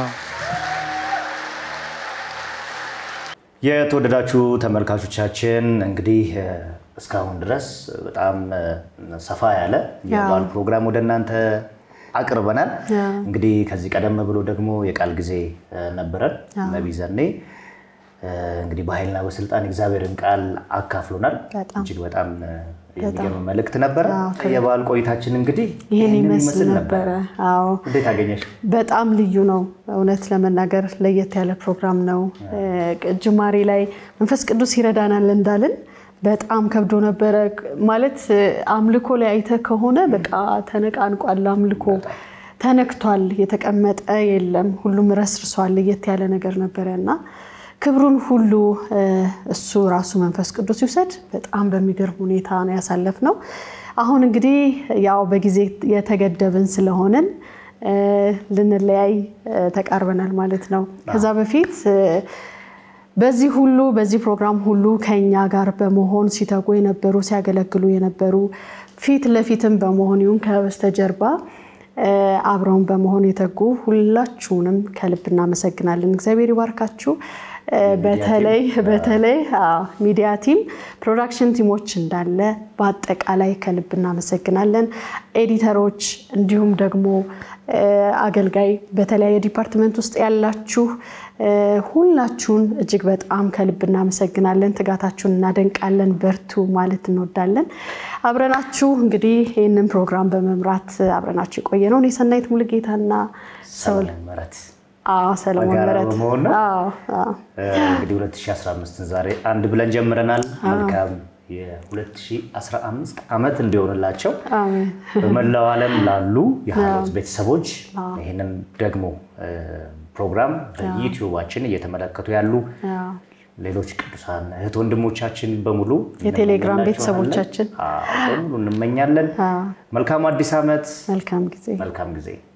የተወደዳችሁ ተመልካቾቻችን እንግዲህ እ፣ እስካሁን ድረስ በጣም እ፣ ሰፋ ያለ የበዓል ፕሮግራም ወደ እናንተ አቅርበናል። እንግዲህ ከዚህ ቀደም ብሎ ደግሞ የቃል ጊዜ እ፣ ነበረን። ነቢይ ዘኔ እ፣ እንግዲህ በኃይልና በስልጣን እግዚአብሔርን ቃል አካፍሎናል። በጣም እጅግ በጣም እ፣ የሚገርም መልእክት ነበረ። አዎ፣ የበዓል ቆይታችን እንግዲህ ይህን ይህንን ይመስል ነበረ። አዎ እንዴት አገኘሽ? በጣም ልዩ ነው። እውነት ለመናገር ለየት ያለ ፕሮግራም ነው። እ፣ ጅማሬ ላይ መንፈስ ቅዱስ ይረዳናል እንዳልን በጣም ከብዶ ነበረ። ማለት እ፣ አምልኮ ላይ አይተህ ከሆነ በቃ ተነቃንቋል። አምልኮ ተነክቷል። የተቀመጠ የለም። ሁሉም ረስርሷል። ለየት ያለ ነገር ነበረ እና ክብሩን ሁሉ እ፣ እሱ ራሱ መንፈስ ቅዱስ ይውሰድ። በጣም በሚገርም ሁኔታ ነው ያሳለፍነው። አሁን እንግዲህ ያው በጊዜ የተገደብን ስለሆንን እ፣ ልንለያይ እ፣ ተቃርበናል ማለት ነው። ከዛ በፊት እ፣ በዚህ ሁሉ በዚህ ፕሮግራም ሁሉ ከኛ ጋር በመሆን ሲተጉ የነበሩ ሲያገለግሉ የነበሩ ፊት ለፊትም በመሆን ይሁን ከበስተጀርባ እ፣ አብረውን በመሆን የተጉ ሁላችሁንም ከልብ እናመሰግናለን። እግዚአብሔር ይባርካችሁ። እ፣ በተለይ በተለይ አዎ፣ ሚዲያ ቲም፣ ፕሮዳክሽን ቲሞች እንዳለ በአጠቃላይ ከልብ እናመሰግናለን። ኤዲተሮች፣ እንዲሁም ደግሞ እ፣ አገልጋይ በተለያየ ዲፓርትመንት ውስጥ ያላችሁ እ፣ ሁላችሁን እጅግ በጣም ከልብ እናመሰግናለን። ትጋታችሁን እናደንቃለን። በርቱ ማለት እንወዳለን። አብረናችሁ እንግዲህ ይህንን ፕሮግራም በመምራት አብረናችሁ የቆየ ነው እኔ ሰናይት ሙሉጌታና ሰውል ሰለሞን ምህረት አዎ ሰለሞን በጋራ ምህረት በመሆን ነው? አዎ አዎ እንግዲህ 2015 ዛሬ አንድ ብለን ጀምረናል። መልካም የ2015 ዓመት እንዲሆንላቸው አሜን በመላው ዓለም ላሉ የሃይማኖት ቤተሰቦች ይህንን ደግሞ እ፣ ፕሮግራም በዩቲዩባችን እየተመለከቱ ያሉ አዎ ሌሎች ቅዱሳን እህት ወንድሞቻችን በሙሉ የቴሌግራም እንመኝላችኋለን። ቤተሰቦቻችን አዎ፣ በሙሉ እንመኛለን። አዎ መልካም አዲስ ዓመት፣ መልካም ጊዜ መልካም ጊዜ